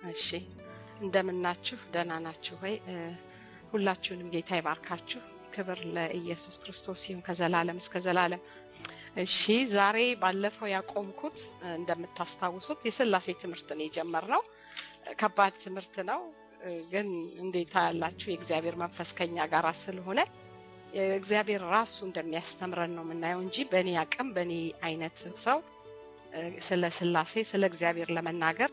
እሺ እንደምናችሁ ደህና ናችሁ ወይ? ሁላችሁንም ጌታ ይባርካችሁ። ክብር ለኢየሱስ ክርስቶስ ይሁን ከዘላለም እስከ ዘላለም። እሺ ዛሬ ባለፈው ያቆምኩት እንደምታስታውሱት የስላሴ ትምህርትን የጀመርነው ከባድ ትምህርት ነው፣ ግን እንዴታ ያላችሁ የእግዚአብሔር መንፈስ ከኛ ጋር ስለሆነ እግዚአብሔር ራሱ እንደሚያስተምረን ነው የምናየው እንጂ በእኔ አቅም በእኔ አይነት ሰው ስለ ስላሴ ስለ እግዚአብሔር ለመናገር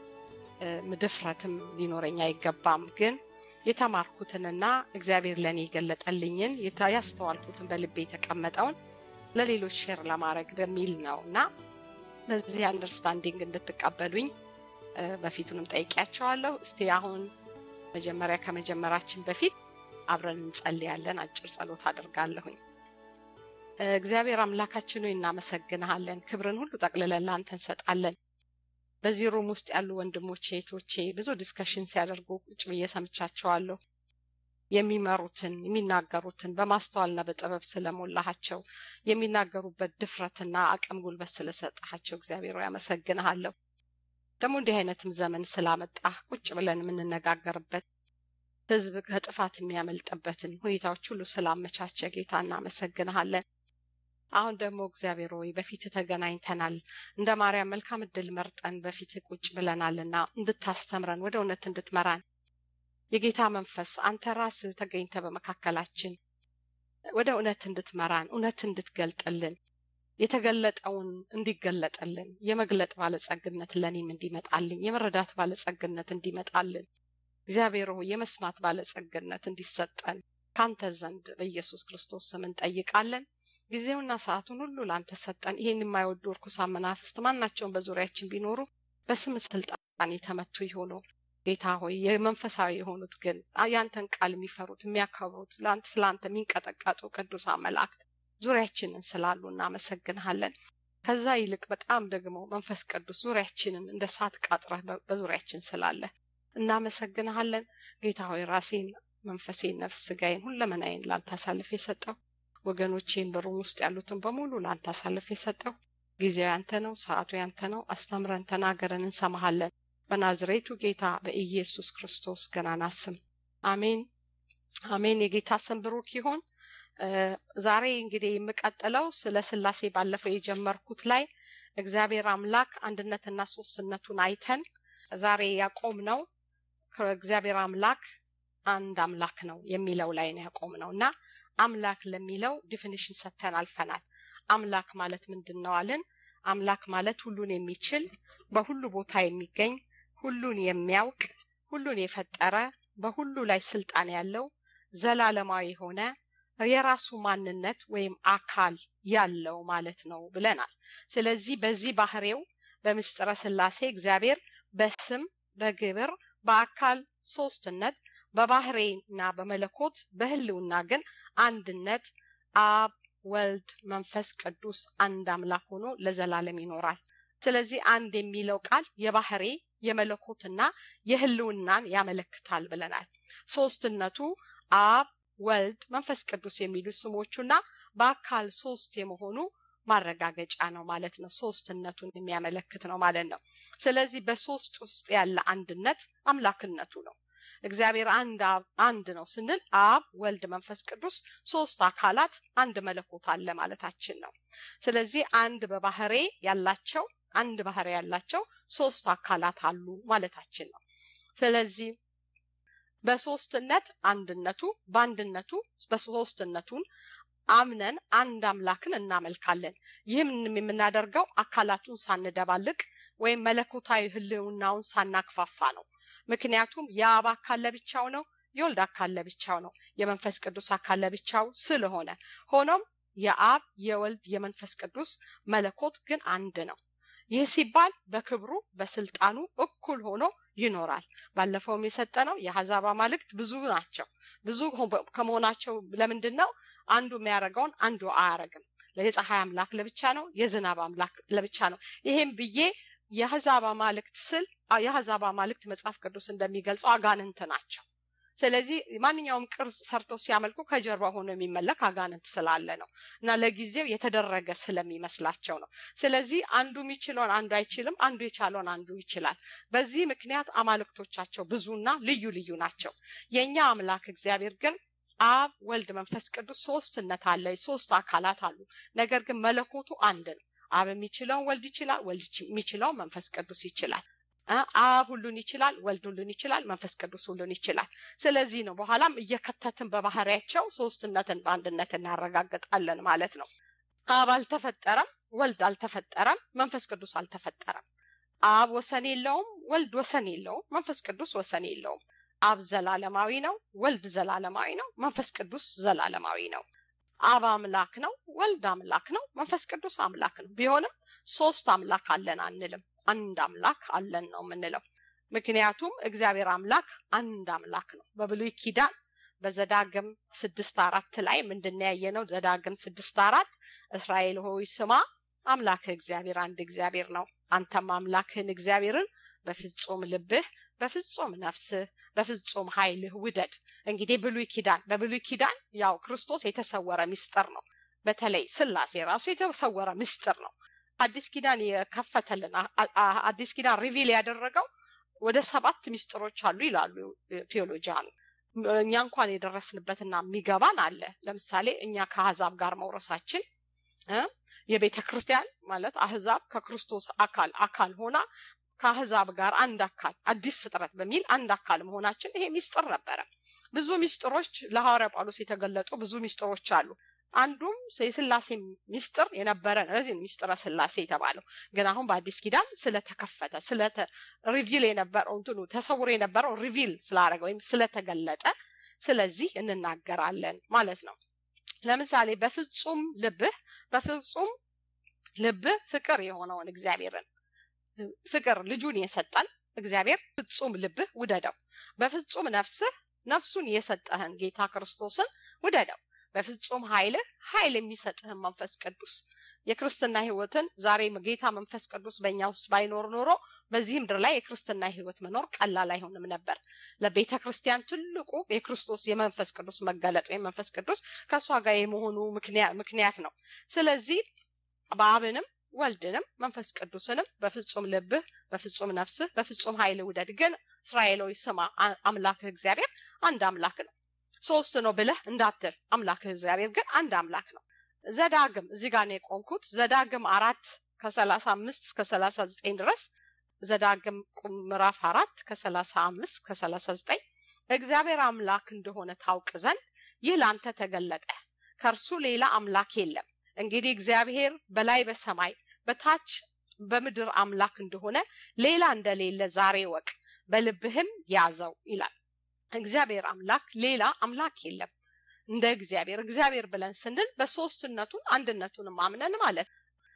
ድፍረትም ሊኖረኝ አይገባም። ግን የተማርኩትንና እግዚአብሔር ለእኔ የገለጠልኝን ያስተዋልኩትን በልቤ የተቀመጠውን ለሌሎች ሼር ለማድረግ በሚል ነው እና በዚህ አንደርስታንዲንግ እንድትቀበሉኝ በፊቱንም ጠይቂያቸዋለሁ። እስቲ አሁን መጀመሪያ ከመጀመራችን በፊት አብረን እንጸልያለን። አጭር ጸሎት አድርጋለሁኝ። እግዚአብሔር አምላካችን ሆይ እናመሰግንሃለን። ክብርን ሁሉ ጠቅልለን ለአንተ እንሰጣለን። በዚህ ሩም ውስጥ ያሉ ወንድሞቼ እህቶቼ ብዙ ዲስከሽን ሲያደርጉ ቁጭ ብዬ ሰምቻቸዋለሁ። የሚመሩትን የሚናገሩትን በማስተዋልና በጥበብ ስለሞላሃቸው የሚናገሩበት ድፍረትና አቅም ጉልበት ስለሰጠሃቸው እግዚአብሔር ያመሰግንሃለሁ። ደግሞ እንዲህ አይነትም ዘመን ስላመጣህ ቁጭ ብለን የምንነጋገርበት ህዝብ ከጥፋት የሚያመልጥበትን ሁኔታዎች ሁሉ ስላመቻቸ ጌታ እናመሰግንሃለን። አሁን ደግሞ እግዚአብሔር ሆይ በፊት ተገናኝተናል። እንደ ማርያም መልካም እድል መርጠን በፊት ቁጭ ብለናልና እንድታስተምረን ወደ እውነት እንድትመራን የጌታ መንፈስ አንተ ራስህ ተገኝተ በመካከላችን ወደ እውነት እንድትመራን እውነት እንድትገልጥልን የተገለጠውን እንዲገለጥልን የመግለጥ ባለጸግነት ለእኔም እንዲመጣልኝ የመረዳት ባለጸግነት እንዲመጣልን እግዚአብሔር ሆይ የመስማት ባለጸግነት እንዲሰጠን ካንተ ዘንድ በኢየሱስ ክርስቶስ ስም እንጠይቃለን። ጊዜውና ሰዓቱን ሁሉ ለአንተ ሰጠን። ይህን የማይወዱ እርኩሳን መናፍስት ማናቸውን በዙሪያችን ቢኖሩ በስም ስልጣን የተመቱ ይሆኑ። ጌታ ሆይ የመንፈሳዊ የሆኑት ግን ያንተን ቃል የሚፈሩት የሚያከብሩት ስለ አንተ የሚንቀጠቀጡ ቅዱሳን መላእክት ዙሪያችንን ስላሉ እናመሰግንሃለን። ከዛ ይልቅ በጣም ደግሞ መንፈስ ቅዱስ ዙሪያችንን እንደ ሳት ቃጥረህ በዙሪያችን ስላለ እናመሰግንሃለን። ጌታ ሆይ ራሴን፣ መንፈሴን፣ ነፍስ፣ ስጋዬን፣ ሁለመናዬን ለአንተ አሳልፍ የሰጠው ወገኖቼን በሩም ውስጥ ያሉትን በሙሉ ለአንተ አሳልፍ የሰጠው ጊዜው ያንተ ነው፣ ሰዓቱ ያንተ ነው። አስተምረን፣ ተናገረን፣ እንሰማሃለን። በናዝሬቱ ጌታ በኢየሱስ ክርስቶስ ገናና ስም አሜን፣ አሜን። የጌታ ስም ብሩክ ይሁን። ዛሬ እንግዲህ የምቀጥለው ስለ ስላሴ ባለፈው የጀመርኩት ላይ እግዚአብሔር አምላክ አንድነትና ሶስትነቱን አይተን ዛሬ ያቆም ነው እግዚአብሔር አምላክ አንድ አምላክ ነው የሚለው ላይ ነው ያቆም ነው እና አምላክ ለሚለው ዲፊኒሽን ሰጥተን አልፈናል። አምላክ ማለት ምንድን ነው አልን? አምላክ ማለት ሁሉን የሚችል በሁሉ ቦታ የሚገኝ ሁሉን የሚያውቅ ሁሉን የፈጠረ በሁሉ ላይ ስልጣን ያለው ዘላለማዊ የሆነ የራሱ ማንነት ወይም አካል ያለው ማለት ነው ብለናል። ስለዚህ በዚህ ባህሬው በምስጢረ ስላሴ እግዚአብሔር በስም በግብር በአካል ሶስትነት በባህሬና በመለኮት በህልውና ግን አንድነት አብ ወልድ መንፈስ ቅዱስ አንድ አምላክ ሆኖ ለዘላለም ይኖራል። ስለዚህ አንድ የሚለው ቃል የባህሬ የመለኮትና የህልውናን ያመለክታል ብለናል። ሶስትነቱ አብ ወልድ መንፈስ ቅዱስ የሚሉ ስሞቹና በአካል ሶስት የመሆኑ ማረጋገጫ ነው ማለት ነው። ሶስትነቱን የሚያመለክት ነው ማለት ነው። ስለዚህ በሶስት ውስጥ ያለ አንድነት አምላክነቱ ነው። እግዚአብሔር አንድ አንድ ነው ስንል አብ ወልድ መንፈስ ቅዱስ ሶስት አካላት አንድ መለኮት አለ ማለታችን ነው። ስለዚህ አንድ በባህሬ ያላቸው አንድ ባህሬ ያላቸው ሶስት አካላት አሉ ማለታችን ነው። ስለዚህ በሶስትነት አንድነቱ በአንድነቱ በሶስትነቱን አምነን አንድ አምላክን እናመልካለን። ይህም የምናደርገው አካላቱን ሳንደባልቅ ወይም መለኮታዊ ህልውናውን ሳናክፋፋ ነው። ምክንያቱም የአብ አካል ለብቻው ነው፣ የወልድ አካል ለብቻው ነው፣ የመንፈስ ቅዱስ አካል ለብቻው ስለሆነ ሆኖም የአብ የወልድ የመንፈስ ቅዱስ መለኮት ግን አንድ ነው። ይህ ሲባል በክብሩ በስልጣኑ እኩል ሆኖ ይኖራል። ባለፈውም የሰጠነው የአሕዛብ አማልክት ብዙ ናቸው። ብዙ ከመሆናቸው ለምንድን ነው አንዱ የሚያደርገውን አንዱ አያረግም? የፀሐይ አምላክ ለብቻ ነው፣ የዝናብ አምላክ ለብቻ ነው። ይሄም ብዬ የአሕዛብ አማልክት ስል የአሕዛብ አማልክት መጽሐፍ ቅዱስ እንደሚገልጸው አጋንንት ናቸው። ስለዚህ ማንኛውም ቅርጽ ሰርተው ሲያመልኩ ከጀርባ ሆኖ የሚመለክ አጋንንት ስላለ ነው እና ለጊዜው የተደረገ ስለሚመስላቸው ነው። ስለዚህ አንዱ የሚችለውን አንዱ አይችልም፣ አንዱ የቻለውን አንዱ ይችላል። በዚህ ምክንያት አማልክቶቻቸው ብዙና ልዩ ልዩ ናቸው። የእኛ አምላክ እግዚአብሔር ግን አብ፣ ወልድ፣ መንፈስ ቅዱስ ሶስትነት አለ። ሶስት አካላት አሉ። ነገር ግን መለኮቱ አንድ ነው። አብ የሚችለውን ወልድ ይችላል፣ ወልድ የሚችለውን መንፈስ ቅዱስ ይችላል። አብ ሁሉን ይችላል፣ ወልድ ሁሉን ይችላል፣ መንፈስ ቅዱስ ሁሉን ይችላል። ስለዚህ ነው በኋላም እየከተትን በባህሪያቸው ሶስትነትን በአንድነት እናረጋግጣለን ማለት ነው። አብ አልተፈጠረም፣ ወልድ አልተፈጠረም፣ መንፈስ ቅዱስ አልተፈጠረም። አብ ወሰን የለውም፣ ወልድ ወሰን የለውም፣ መንፈስ ቅዱስ ወሰን የለውም። አብ ዘላለማዊ ነው፣ ወልድ ዘላለማዊ ነው፣ መንፈስ ቅዱስ ዘላለማዊ ነው። አብ አምላክ ነው፣ ወልድ አምላክ ነው፣ መንፈስ ቅዱስ አምላክ ነው። ቢሆንም ሶስት አምላክ አለን አንልም። አንድ አምላክ አለን ነው የምንለው። ምክንያቱም እግዚአብሔር አምላክ አንድ አምላክ ነው። በብሉይ ኪዳን በዘዳግም ስድስት አራት ላይ ምንድን ያየ ነው? ዘዳግም ስድስት አራት እስራኤል ሆይ ስማ አምላክህ እግዚአብሔር አንድ እግዚአብሔር ነው። አንተም አምላክህን እግዚአብሔርን በፍጹም ልብህ፣ በፍጹም ነፍስህ፣ በፍጹም ኃይልህ ውደድ። እንግዲህ ብሉይ ኪዳን በብሉይ ኪዳን ያው ክርስቶስ የተሰወረ ምስጢር ነው። በተለይ ስላሴ ራሱ የተሰወረ ምስጢር ነው። አዲስ ኪዳን የከፈተልን አዲስ ኪዳን ሪቪል ያደረገው ወደ ሰባት ሚስጥሮች አሉ ይላሉ ቴዎሎጂያኑ። እኛ እንኳን የደረስንበትና የሚገባን አለ። ለምሳሌ እኛ ከአህዛብ ጋር መውረሳችን የቤተ ክርስቲያን ማለት አህዛብ ከክርስቶስ አካል አካል ሆና ከአህዛብ ጋር አንድ አካል አዲስ ፍጥረት በሚል አንድ አካል መሆናችን ይሄ ሚስጥር ነበረ። ብዙ ሚስጥሮች ለሐዋርያ ጳውሎስ የተገለጡ ብዙ ሚስጥሮች አሉ። አንዱም የስላሴ ሚስጥር የነበረ ነው። ለዚህ ሚስጥረ ስላሴ የተባለው ግን አሁን በአዲስ ኪዳን ስለተከፈተ ስለተ ሪቪል የነበረው እንትኑ ተሰውሮ የነበረው ሪቪል ስላደረገ ወይም ስለተገለጠ ስለዚህ እንናገራለን ማለት ነው። ለምሳሌ በፍጹም ልብህ በፍጹም ልብህ ፍቅር የሆነውን እግዚአብሔርን ፍቅር ልጁን የሰጠን እግዚአብሔር ፍጹም ልብህ ውደደው። በፍጹም ነፍስህ ነፍሱን የሰጠህን ጌታ ክርስቶስን ውደደው። በፍጹም ኃይልህ ኃይል የሚሰጥህን መንፈስ ቅዱስ የክርስትና ህይወትን ዛሬ ጌታ መንፈስ ቅዱስ በእኛ ውስጥ ባይኖር ኖሮ በዚህ ምድር ላይ የክርስትና ህይወት መኖር ቀላል አይሆንም ነበር። ለቤተ ክርስቲያን ትልቁ የክርስቶስ የመንፈስ ቅዱስ መገለጥ ወይም መንፈስ ቅዱስ ከእሷ ጋር የመሆኑ ምክንያት ነው። ስለዚህ በአብንም ወልድንም መንፈስ ቅዱስንም በፍጹም ልብህ፣ በፍጹም ነፍስህ፣ በፍጹም ኃይል ውደድ። ግን እስራኤላዊ ስማ አምላክህ እግዚአብሔር አንድ አምላክ ነው። ሶስት ነው ብለህ እንዳትል አምላክህ እግዚአብሔር ግን አንድ አምላክ ነው። ዘዳግም እዚህ ጋር ነው የቆምኩት። ዘዳግም አራት ከሰላሳ አምስት እስከ ሰላሳ ዘጠኝ ድረስ ዘዳግም ምዕራፍ አራት ከሰላሳ አምስት ከሰላሳ ዘጠኝ እግዚአብሔር አምላክ እንደሆነ ታውቅ ዘንድ ይህ ለአንተ ተገለጠ፣ ከእርሱ ሌላ አምላክ የለም። እንግዲህ እግዚአብሔር በላይ በሰማይ በታች በምድር አምላክ እንደሆነ ሌላ እንደሌለ ዛሬ ወቅ፣ በልብህም ያዘው ይላል። እግዚአብሔር አምላክ ሌላ አምላክ የለም እንደ እግዚአብሔር። እግዚአብሔር ብለን ስንል በሶስትነቱን አንድነቱን ማምነን ማለት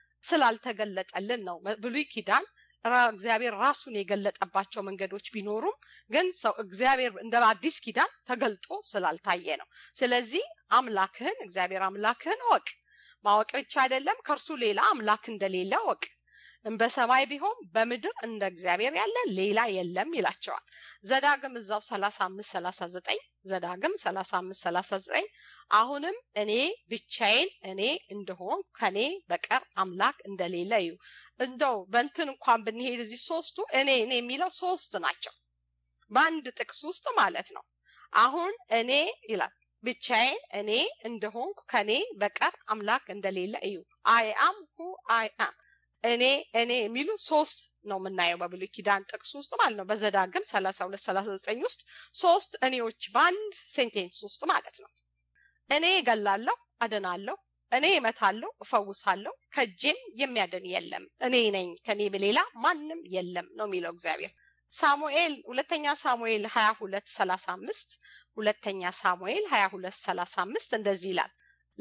ስላልተገለጠልን ነው። ብሉይ ኪዳን እግዚአብሔር ራሱን የገለጠባቸው መንገዶች ቢኖሩም ግን ሰው እግዚአብሔር እንደ አዲስ ኪዳን ተገልጦ ስላልታየ ነው። ስለዚህ አምላክህን እግዚአብሔር አምላክህን እወቅ። ማወቅ ብቻ አይደለም፣ ከእርሱ ሌላ አምላክ እንደሌለ እወቅ። በሰማይ ቢሆን በምድር እንደ እግዚአብሔር ያለ ሌላ የለም ይላቸዋል። ዘዳግም እዛው ሰላሳ አምስት ሰላሳ ዘጠኝ ዘዳግም ሰላሳ አምስት ሰላሳ ዘጠኝ አሁንም እኔ ብቻዬን እኔ እንደሆን ከኔ በቀር አምላክ እንደሌለ እዩ። እንደው በንትን እንኳን ብንሄድ እዚህ ሶስቱ እኔ እኔ የሚለው ሶስት ናቸው በአንድ ጥቅስ ውስጥ ማለት ነው። አሁን እኔ ይላል ብቻዬን እኔ እንደሆንኩ ከኔ በቀር አምላክ እንደሌለ እዩ። አይ አም ሁ አይ አም እኔ እኔ የሚሉ ሶስት ነው የምናየው በብሉይ ኪዳን ጥቅስ ውስጥ ማለት ነው። በዘዳግም ሰላሳ ሁለት ሰላሳ ዘጠኝ ውስጥ ሶስት እኔዎች በአንድ ሴንቴንስ ውስጥ ማለት ነው። እኔ እገላለሁ፣ አድናለሁ፣ እኔ እመታለሁ፣ እፈውሳለሁ፣ ከእጄም የሚያድን የለም፣ እኔ ነኝ፣ ከኔ በሌላ ማንም የለም ነው የሚለው እግዚአብሔር። ሳሙኤል ሁለተኛ ሳሙኤል ሀያ ሁለት ሰላሳ አምስት ሁለተኛ ሳሙኤል ሀያ ሁለት ሰላሳ አምስት እንደዚህ ይላል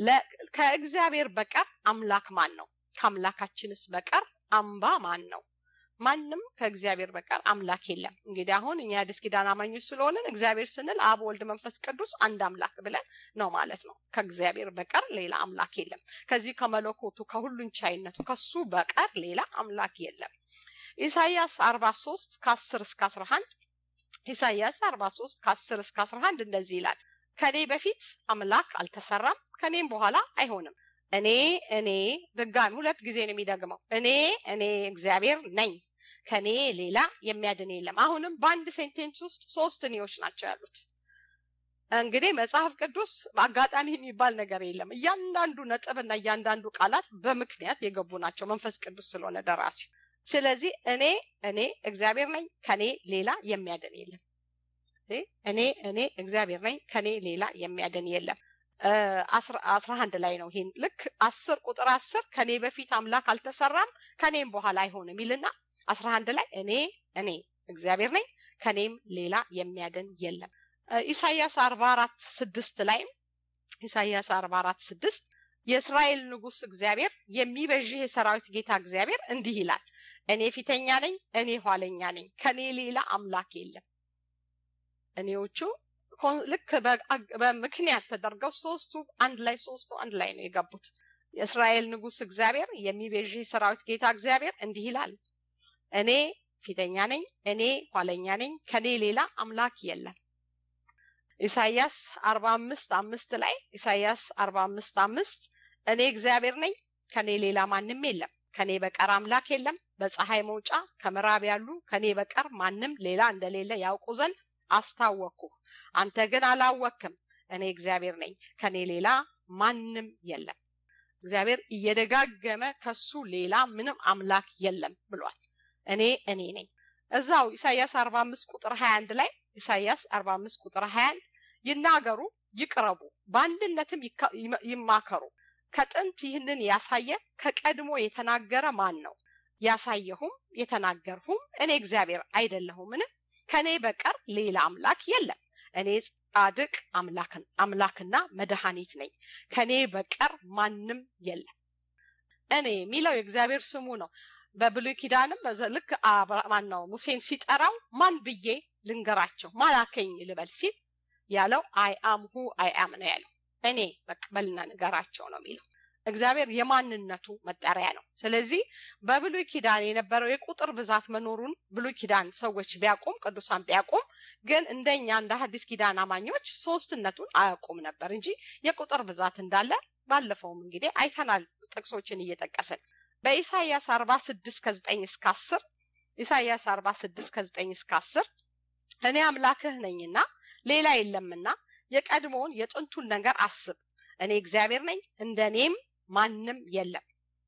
ከእግዚአብሔር በቀር አምላክ ማን ነው? ከአምላካችንስ በቀር አምባ ማን ነው? ማንም ከእግዚአብሔር በቀር አምላክ የለም። እንግዲህ አሁን እኛ አዲስ ኪዳን አማኞች ስለሆንን እግዚአብሔር ስንል አብ፣ ወልድ፣ መንፈስ ቅዱስ አንድ አምላክ ብለን ነው ማለት ነው። ከእግዚአብሔር በቀር ሌላ አምላክ የለም። ከዚህ ከመለኮቱ ከሁሉን ቻይነቱ ከሱ በቀር ሌላ አምላክ የለም። ኢሳይያስ አርባ ሶስት ከአስር እስከ አስራ አንድ ኢሳይያስ አርባ ሶስት ከአስር እስከ አስራ አንድ እንደዚህ ይላል ከኔ በፊት አምላክ አልተሰራም ከኔም በኋላ አይሆንም እኔ እኔ ድጋሚ ሁለት ጊዜ ነው የሚደግመው እኔ እኔ እግዚአብሔር ነኝ ከኔ ሌላ የሚያድን የለም አሁንም በአንድ ሴንቴንስ ውስጥ ሶስት እኔዎች ናቸው ያሉት እንግዲህ መጽሐፍ ቅዱስ በአጋጣሚ የሚባል ነገር የለም እያንዳንዱ ነጥብና እያንዳንዱ ቃላት በምክንያት የገቡ ናቸው መንፈስ ቅዱስ ስለሆነ ደራሲ ስለዚህ እኔ እኔ እግዚአብሔር ነኝ ከኔ ሌላ የሚያድን የለም እኔ እኔ እግዚአብሔር ነኝ ከኔ ሌላ የሚያድን የለም አስራ አንድ ላይ ነው ይሄን ልክ አስር ቁጥር አስር ከኔ በፊት አምላክ አልተሰራም ከኔም በኋላ አይሆንም ይልና አስራ አንድ ላይ እኔ እኔ እግዚአብሔር ነኝ ከኔም ሌላ የሚያድን የለም ኢሳያስ አርባ አራት ስድስት ላይም ኢሳያስ አርባ አራት ስድስት የእስራኤል ንጉስ እግዚአብሔር የሚበዥህ የሰራዊት ጌታ እግዚአብሔር እንዲህ ይላል እኔ ፊተኛ ነኝ እኔ ኋለኛ ነኝ ከኔ ሌላ አምላክ የለም እኔዎቹ ልክ በምክንያት ተደርገው ሶስቱ አንድ ላይ ሶስቱ አንድ ላይ ነው የገቡት የእስራኤል ንጉስ እግዚአብሔር የሚቤዥህ ሰራዊት ጌታ እግዚአብሔር እንዲህ ይላል እኔ ፊተኛ ነኝ እኔ ኋለኛ ነኝ ከኔ ሌላ አምላክ የለም ኢሳያስ አርባ አምስት አምስት ላይ ኢሳያስ አርባ አምስት አምስት እኔ እግዚአብሔር ነኝ ከኔ ሌላ ማንም የለም ከኔ በቀር አምላክ የለም በፀሐይ መውጫ ከምዕራብ ያሉ ከኔ በቀር ማንም ሌላ እንደሌለ ያውቁ ዘንድ አስታወቅኩህ አንተ ግን አላወክም እኔ እግዚአብሔር ነኝ ከኔ ሌላ ማንም የለም እግዚአብሔር እየደጋገመ ከሱ ሌላ ምንም አምላክ የለም ብሏል እኔ እኔ ነኝ እዛው ኢሳያስ አርባ አምስት ቁጥር ሀያ አንድ ላይ ኢሳያስ አርባ አምስት ቁጥር ሀያ አንድ ይናገሩ ይቅረቡ በአንድነትም ይማከሩ ከጥንት ይህንን ያሳየ ከቀድሞ የተናገረ ማን ነው ያሳየሁም የተናገርሁም እኔ እግዚአብሔር አይደለሁምን ከኔ በቀር ሌላ አምላክ የለም እኔ ጻድቅ አምላክና መድኃኒት ነኝ ከኔ በቀር ማንም የለም እኔ የሚለው የእግዚአብሔር ስሙ ነው በብሉይ ኪዳንም ልክ ማን ነው ሙሴን ሲጠራው ማን ብዬ ልንገራቸው ማላከኝ ልበል ሲል ያለው አይ አም ሁ አይ አም ነው ያለው እኔ በቅበልና ንገራቸው ነው የሚለው እግዚአብሔር የማንነቱ መጠሪያ ነው ስለዚህ በብሉይ ኪዳን የነበረው የቁጥር ብዛት መኖሩን ብሉይ ኪዳን ሰዎች ቢያቁም ቅዱሳን ቢያቁም ግን እንደኛ እንደ ሐዲስ ኪዳን አማኞች ሶስትነቱን አያውቁም ነበር እንጂ የቁጥር ብዛት እንዳለ ባለፈውም እንግዲህ አይተናል ጥቅሶችን እየጠቀስን በኢሳይያስ አርባ ስድስት ከዘጠኝ እስከ አስር ኢሳይያስ አርባ ስድስት ከዘጠኝ እስከ አስር እኔ አምላክህ ነኝና ሌላ የለምና የቀድሞውን የጥንቱን ነገር አስብ እኔ እግዚአብሔር ነኝ እንደ እኔም ማንም የለም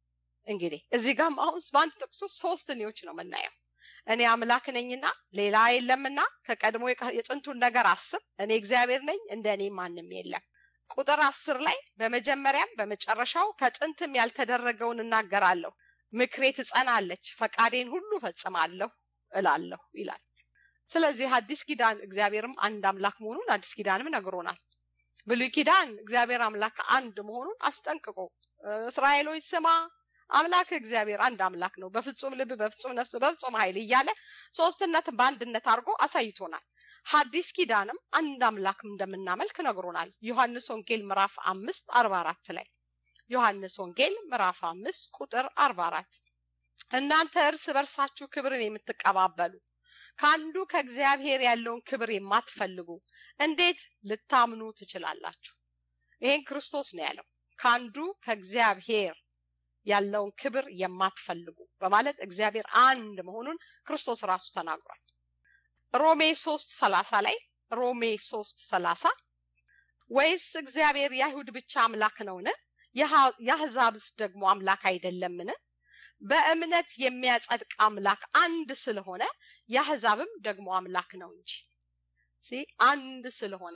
እንግዲህ እዚህ ጋም አሁን በአንድ ጥቅሱ ሶስት እኔዎች ነው የምናየው እኔ አምላክ ነኝና ሌላ የለምና ከቀድሞ የጥንቱን ነገር አስብ እኔ እግዚአብሔር ነኝ እንደ እኔ ማንም የለም ቁጥር አስር ላይ በመጀመሪያም በመጨረሻው ከጥንትም ያልተደረገውን እናገራለሁ ምክሬ ትጸናለች ፈቃዴን ሁሉ ፈጽማለሁ እላለሁ ይላል ስለዚህ አዲስ ኪዳን እግዚአብሔርም አንድ አምላክ መሆኑን አዲስ ኪዳንም ነግሮናል ብሉይ ኪዳን እግዚአብሔር አምላክ አንድ መሆኑን አስጠንቅቆ እስራኤሎች ስማ አምላክ እግዚአብሔር አንድ አምላክ ነው በፍጹም ልብ በፍጹም ነፍስ በፍጹም ኃይል እያለ ሶስትነትን በአንድነት አድርጎ አሳይቶናል ሐዲስ ኪዳንም አንድ አምላክ እንደምናመልክ ነግሮናል ዮሐንስ ወንጌል ምዕራፍ አምስት አርባ አራት ላይ ዮሐንስ ወንጌል ምዕራፍ አምስት ቁጥር አርባ አራት እናንተ እርስ በርሳችሁ ክብርን የምትቀባበሉ ከአንዱ ከእግዚአብሔር ያለውን ክብር የማትፈልጉ እንዴት ልታምኑ ትችላላችሁ ይሄን ክርስቶስ ነው ያለው ከአንዱ ከእግዚአብሔር ያለውን ክብር የማትፈልጉ በማለት እግዚአብሔር አንድ መሆኑን ክርስቶስ ራሱ ተናግሯል ሮሜ ሶስት ሰላሳ ላይ ሮሜ ሶስት ሰላሳ ወይስ እግዚአብሔር የአይሁድ ብቻ አምላክ ነውን የአህዛብስ ደግሞ አምላክ አይደለምን በእምነት የሚያጸድቅ አምላክ አንድ ስለሆነ የአህዛብም ደግሞ አምላክ ነው እንጂ አንድ ስለሆነ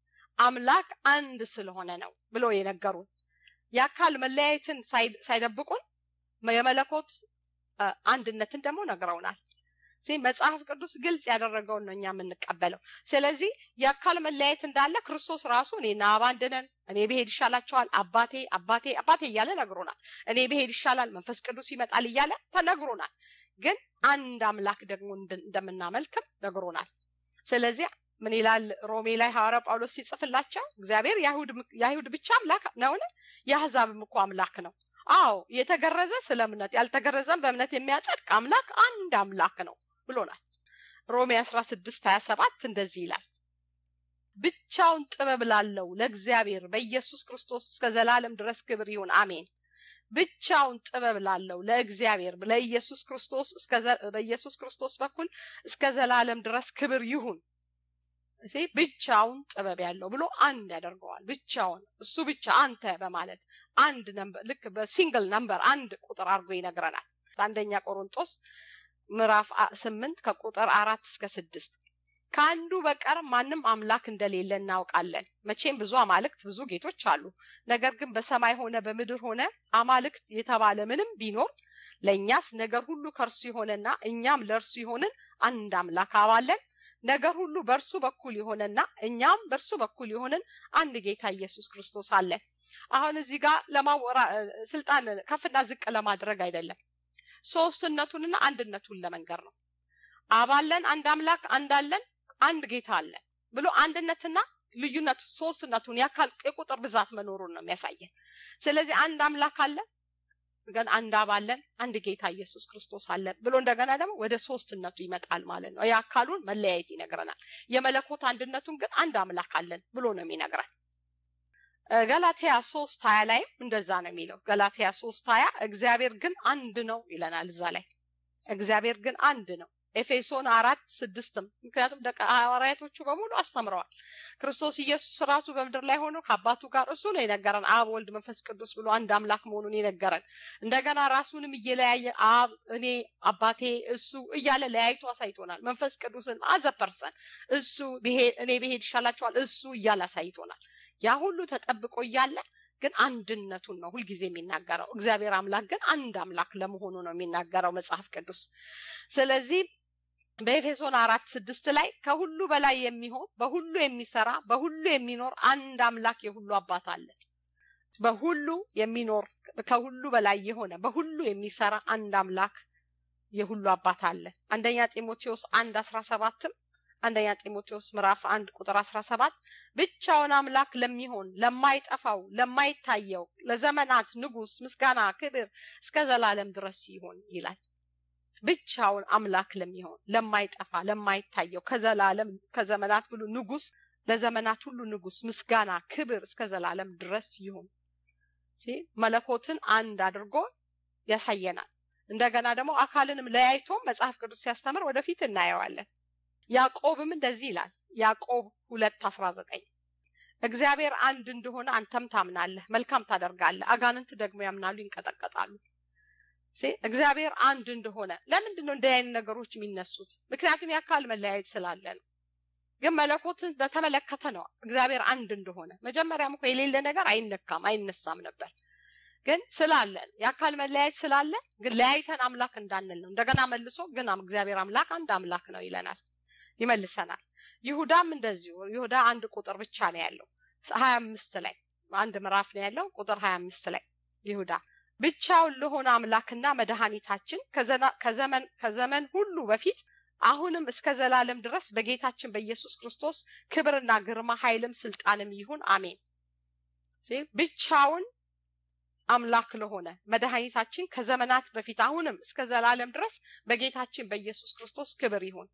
አምላክ አንድ ስለሆነ ነው ብሎ የነገሩን የአካል መለያየትን ሳይደብቁን የመለኮት አንድነትን ደግሞ ነግረውናል መጽሐፍ ቅዱስ ግልጽ ያደረገውን ነው እኛ የምንቀበለው ስለዚህ የአካል መለያየት እንዳለ ክርስቶስ ራሱ እኔና አብ አንድ ነን እኔ ብሄድ ይሻላቸዋል አባቴ አባቴ አባቴ እያለ ነግሮናል እኔ ብሄድ ይሻላል መንፈስ ቅዱስ ይመጣል እያለ ተነግሮናል ግን አንድ አምላክ ደግሞ እንደምናመልክም ነግሮናል ስለዚህ ምን ይላል ሮሜ ላይ ሐዋርያ ጳውሎስ ሲጽፍላቸው እግዚአብሔር የአይሁድ ብቻ አምላክ ነውን የአህዛብም እኮ አምላክ ነው አዎ የተገረዘ ስለ እምነት ያልተገረዘም በእምነት የሚያጸድቅ አምላክ አንድ አምላክ ነው ብሎናል ሮሜ አስራ ስድስት ሀያ ሰባት እንደዚህ ይላል ብቻውን ጥበብ ላለው ለእግዚአብሔር በኢየሱስ ክርስቶስ እስከ ዘላለም ድረስ ክብር ይሁን አሜን ብቻውን ጥበብ ላለው ለእግዚአብሔር ለኢየሱስ ክርስቶስ በኢየሱስ ክርስቶስ በኩል እስከ ዘላለም ድረስ ክብር ይሁን እሴ ብቻውን ጥበብ ያለው ብሎ አንድ ያደርገዋል ብቻውን እሱ ብቻ አንተ በማለት አንድ ነምበር ልክ በሲንግል ነምበር አንድ ቁጥር አድርጎ ይነግረናል አንደኛ ቆሮንጦስ ምዕራፍ ስምንት ከቁጥር አራት እስከ ስድስት ከአንዱ በቀር ማንም አምላክ እንደሌለ እናውቃለን መቼም ብዙ አማልክት ብዙ ጌቶች አሉ ነገር ግን በሰማይ ሆነ በምድር ሆነ አማልክት የተባለ ምንም ቢኖር ለእኛስ ነገር ሁሉ ከእርሱ የሆነና እኛም ለእርሱ የሆንን አንድ አምላክ አባለን ነገር ሁሉ በእርሱ በኩል የሆነና እኛም በእርሱ በኩል የሆንን አንድ ጌታ ኢየሱስ ክርስቶስ አለ አሁን እዚህ ጋር ለማወራ ስልጣን ከፍና ዝቅ ለማድረግ አይደለም ሶስትነቱንና አንድነቱን ለመንገር ነው አባለን አንድ አምላክ አንዳለን አንድ ጌታ አለ ብሎ አንድነትና ልዩነቱ ሶስትነቱን ያካል የቁጥር ብዛት መኖሩን ነው የሚያሳየን ስለዚህ አንድ አምላክ አለ ግን አንድ አባለን አንድ ጌታ ኢየሱስ ክርስቶስ አለ ብሎ እንደገና ደግሞ ወደ ሶስትነቱ ይመጣል ማለት ነው የአካሉን መለያየት ይነግረናል የመለኮት አንድነቱን ግን አንድ አምላክ አለን ብሎ ነው የሚነግረን ገላትያ ሶስት ሀያ ላይም እንደዛ ነው የሚለው ገላትያ ሶስት ሀያ እግዚአብሔር ግን አንድ ነው ይለናል እዛ ላይ እግዚአብሔር ግን አንድ ነው ኤፌሶን አራት ስድስትም ምክንያቱም ደቀ ሐዋርያቶቹ በሙሉ አስተምረዋል ክርስቶስ ኢየሱስ ራሱ በምድር ላይ ሆኖ ከአባቱ ጋር እሱ ነው የነገረን አብ ወልድ መንፈስ ቅዱስ ብሎ አንድ አምላክ መሆኑን የነገረን እንደገና ራሱንም እየለያየ አብ እኔ አባቴ እሱ እያለ ለያይቶ አሳይቶናል መንፈስ ቅዱስን አዘ ፐርሰን እሱ እኔ ብሄድ ይሻላቸዋል እሱ እያለ አሳይቶናል ያ ሁሉ ተጠብቆ እያለ ግን አንድነቱን ነው ሁልጊዜ የሚናገረው እግዚአብሔር አምላክ ግን አንድ አምላክ ለመሆኑ ነው የሚናገረው መጽሐፍ ቅዱስ ስለዚህ በኤፌሶን አራት ስድስት ላይ ከሁሉ በላይ የሚሆን በሁሉ የሚሰራ በሁሉ የሚኖር አንድ አምላክ የሁሉ አባት አለ በሁሉ የሚኖር ከሁሉ በላይ የሆነ በሁሉ የሚሰራ አንድ አምላክ የሁሉ አባት አለ አንደኛ ጢሞቴዎስ አንድ አስራ ሰባትም አንደኛ ጢሞቴዎስ ምዕራፍ አንድ ቁጥር አስራ ሰባት ብቻውን አምላክ ለሚሆን ለማይጠፋው ለማይታየው ለዘመናት ንጉስ ምስጋና ክብር እስከ ዘላለም ድረስ ይሆን ይላል ብቻውን አምላክ ለሚሆን ለማይጠፋ ለማይታየው ከዘላለም ከዘመናት ሁሉ ንጉስ ለዘመናት ሁሉ ንጉስ ምስጋና ክብር እስከ ዘላለም ድረስ ይሁን መለኮትን አንድ አድርጎ ያሳየናል እንደገና ደግሞ አካልንም ለያይቶ መጽሐፍ ቅዱስ ሲያስተምር ወደፊት እናየዋለን ያዕቆብም እንደዚህ ይላል ያዕቆብ ሁለት አስራ ዘጠኝ እግዚአብሔር አንድ እንደሆነ አንተም ታምናለህ መልካም ታደርጋለህ አጋንንት ደግሞ ያምናሉ ይንቀጠቀጣሉ እግዚአብሔር አንድ እንደሆነ ለምንድን ነው እንዲህ አይነት ነገሮች የሚነሱት ምክንያቱም የአካል መለያየት ስላለ ነው ግን መለኮትን በተመለከተ ነው እግዚአብሔር አንድ እንደሆነ መጀመሪያም እኮ የሌለ ነገር አይነካም አይነሳም ነበር ግን ስላለን የአካል መለያየት ስላለ ግን ለያይተን አምላክ እንዳንል ነው እንደገና መልሶ ግን እግዚአብሔር አምላክ አንድ አምላክ ነው ይለናል ይመልሰናል ይሁዳም እንደዚሁ ይሁዳ አንድ ቁጥር ብቻ ነው ያለው ሀያ አምስት ላይ አንድ ምዕራፍ ነው ያለው ቁጥር ሀያ አምስት ላይ ይሁዳ ብቻውን ለሆነ አምላክና መድኃኒታችን ከዘመን ከዘመን ሁሉ በፊት አሁንም እስከ ዘላለም ድረስ በጌታችን በኢየሱስ ክርስቶስ ክብርና ግርማ ኃይልም ስልጣንም ይሁን አሜን ብቻውን አምላክ ለሆነ መድኃኒታችን ከዘመናት በፊት አሁንም እስከ ዘላለም ድረስ በጌታችን በኢየሱስ ክርስቶስ ክብር ይሁን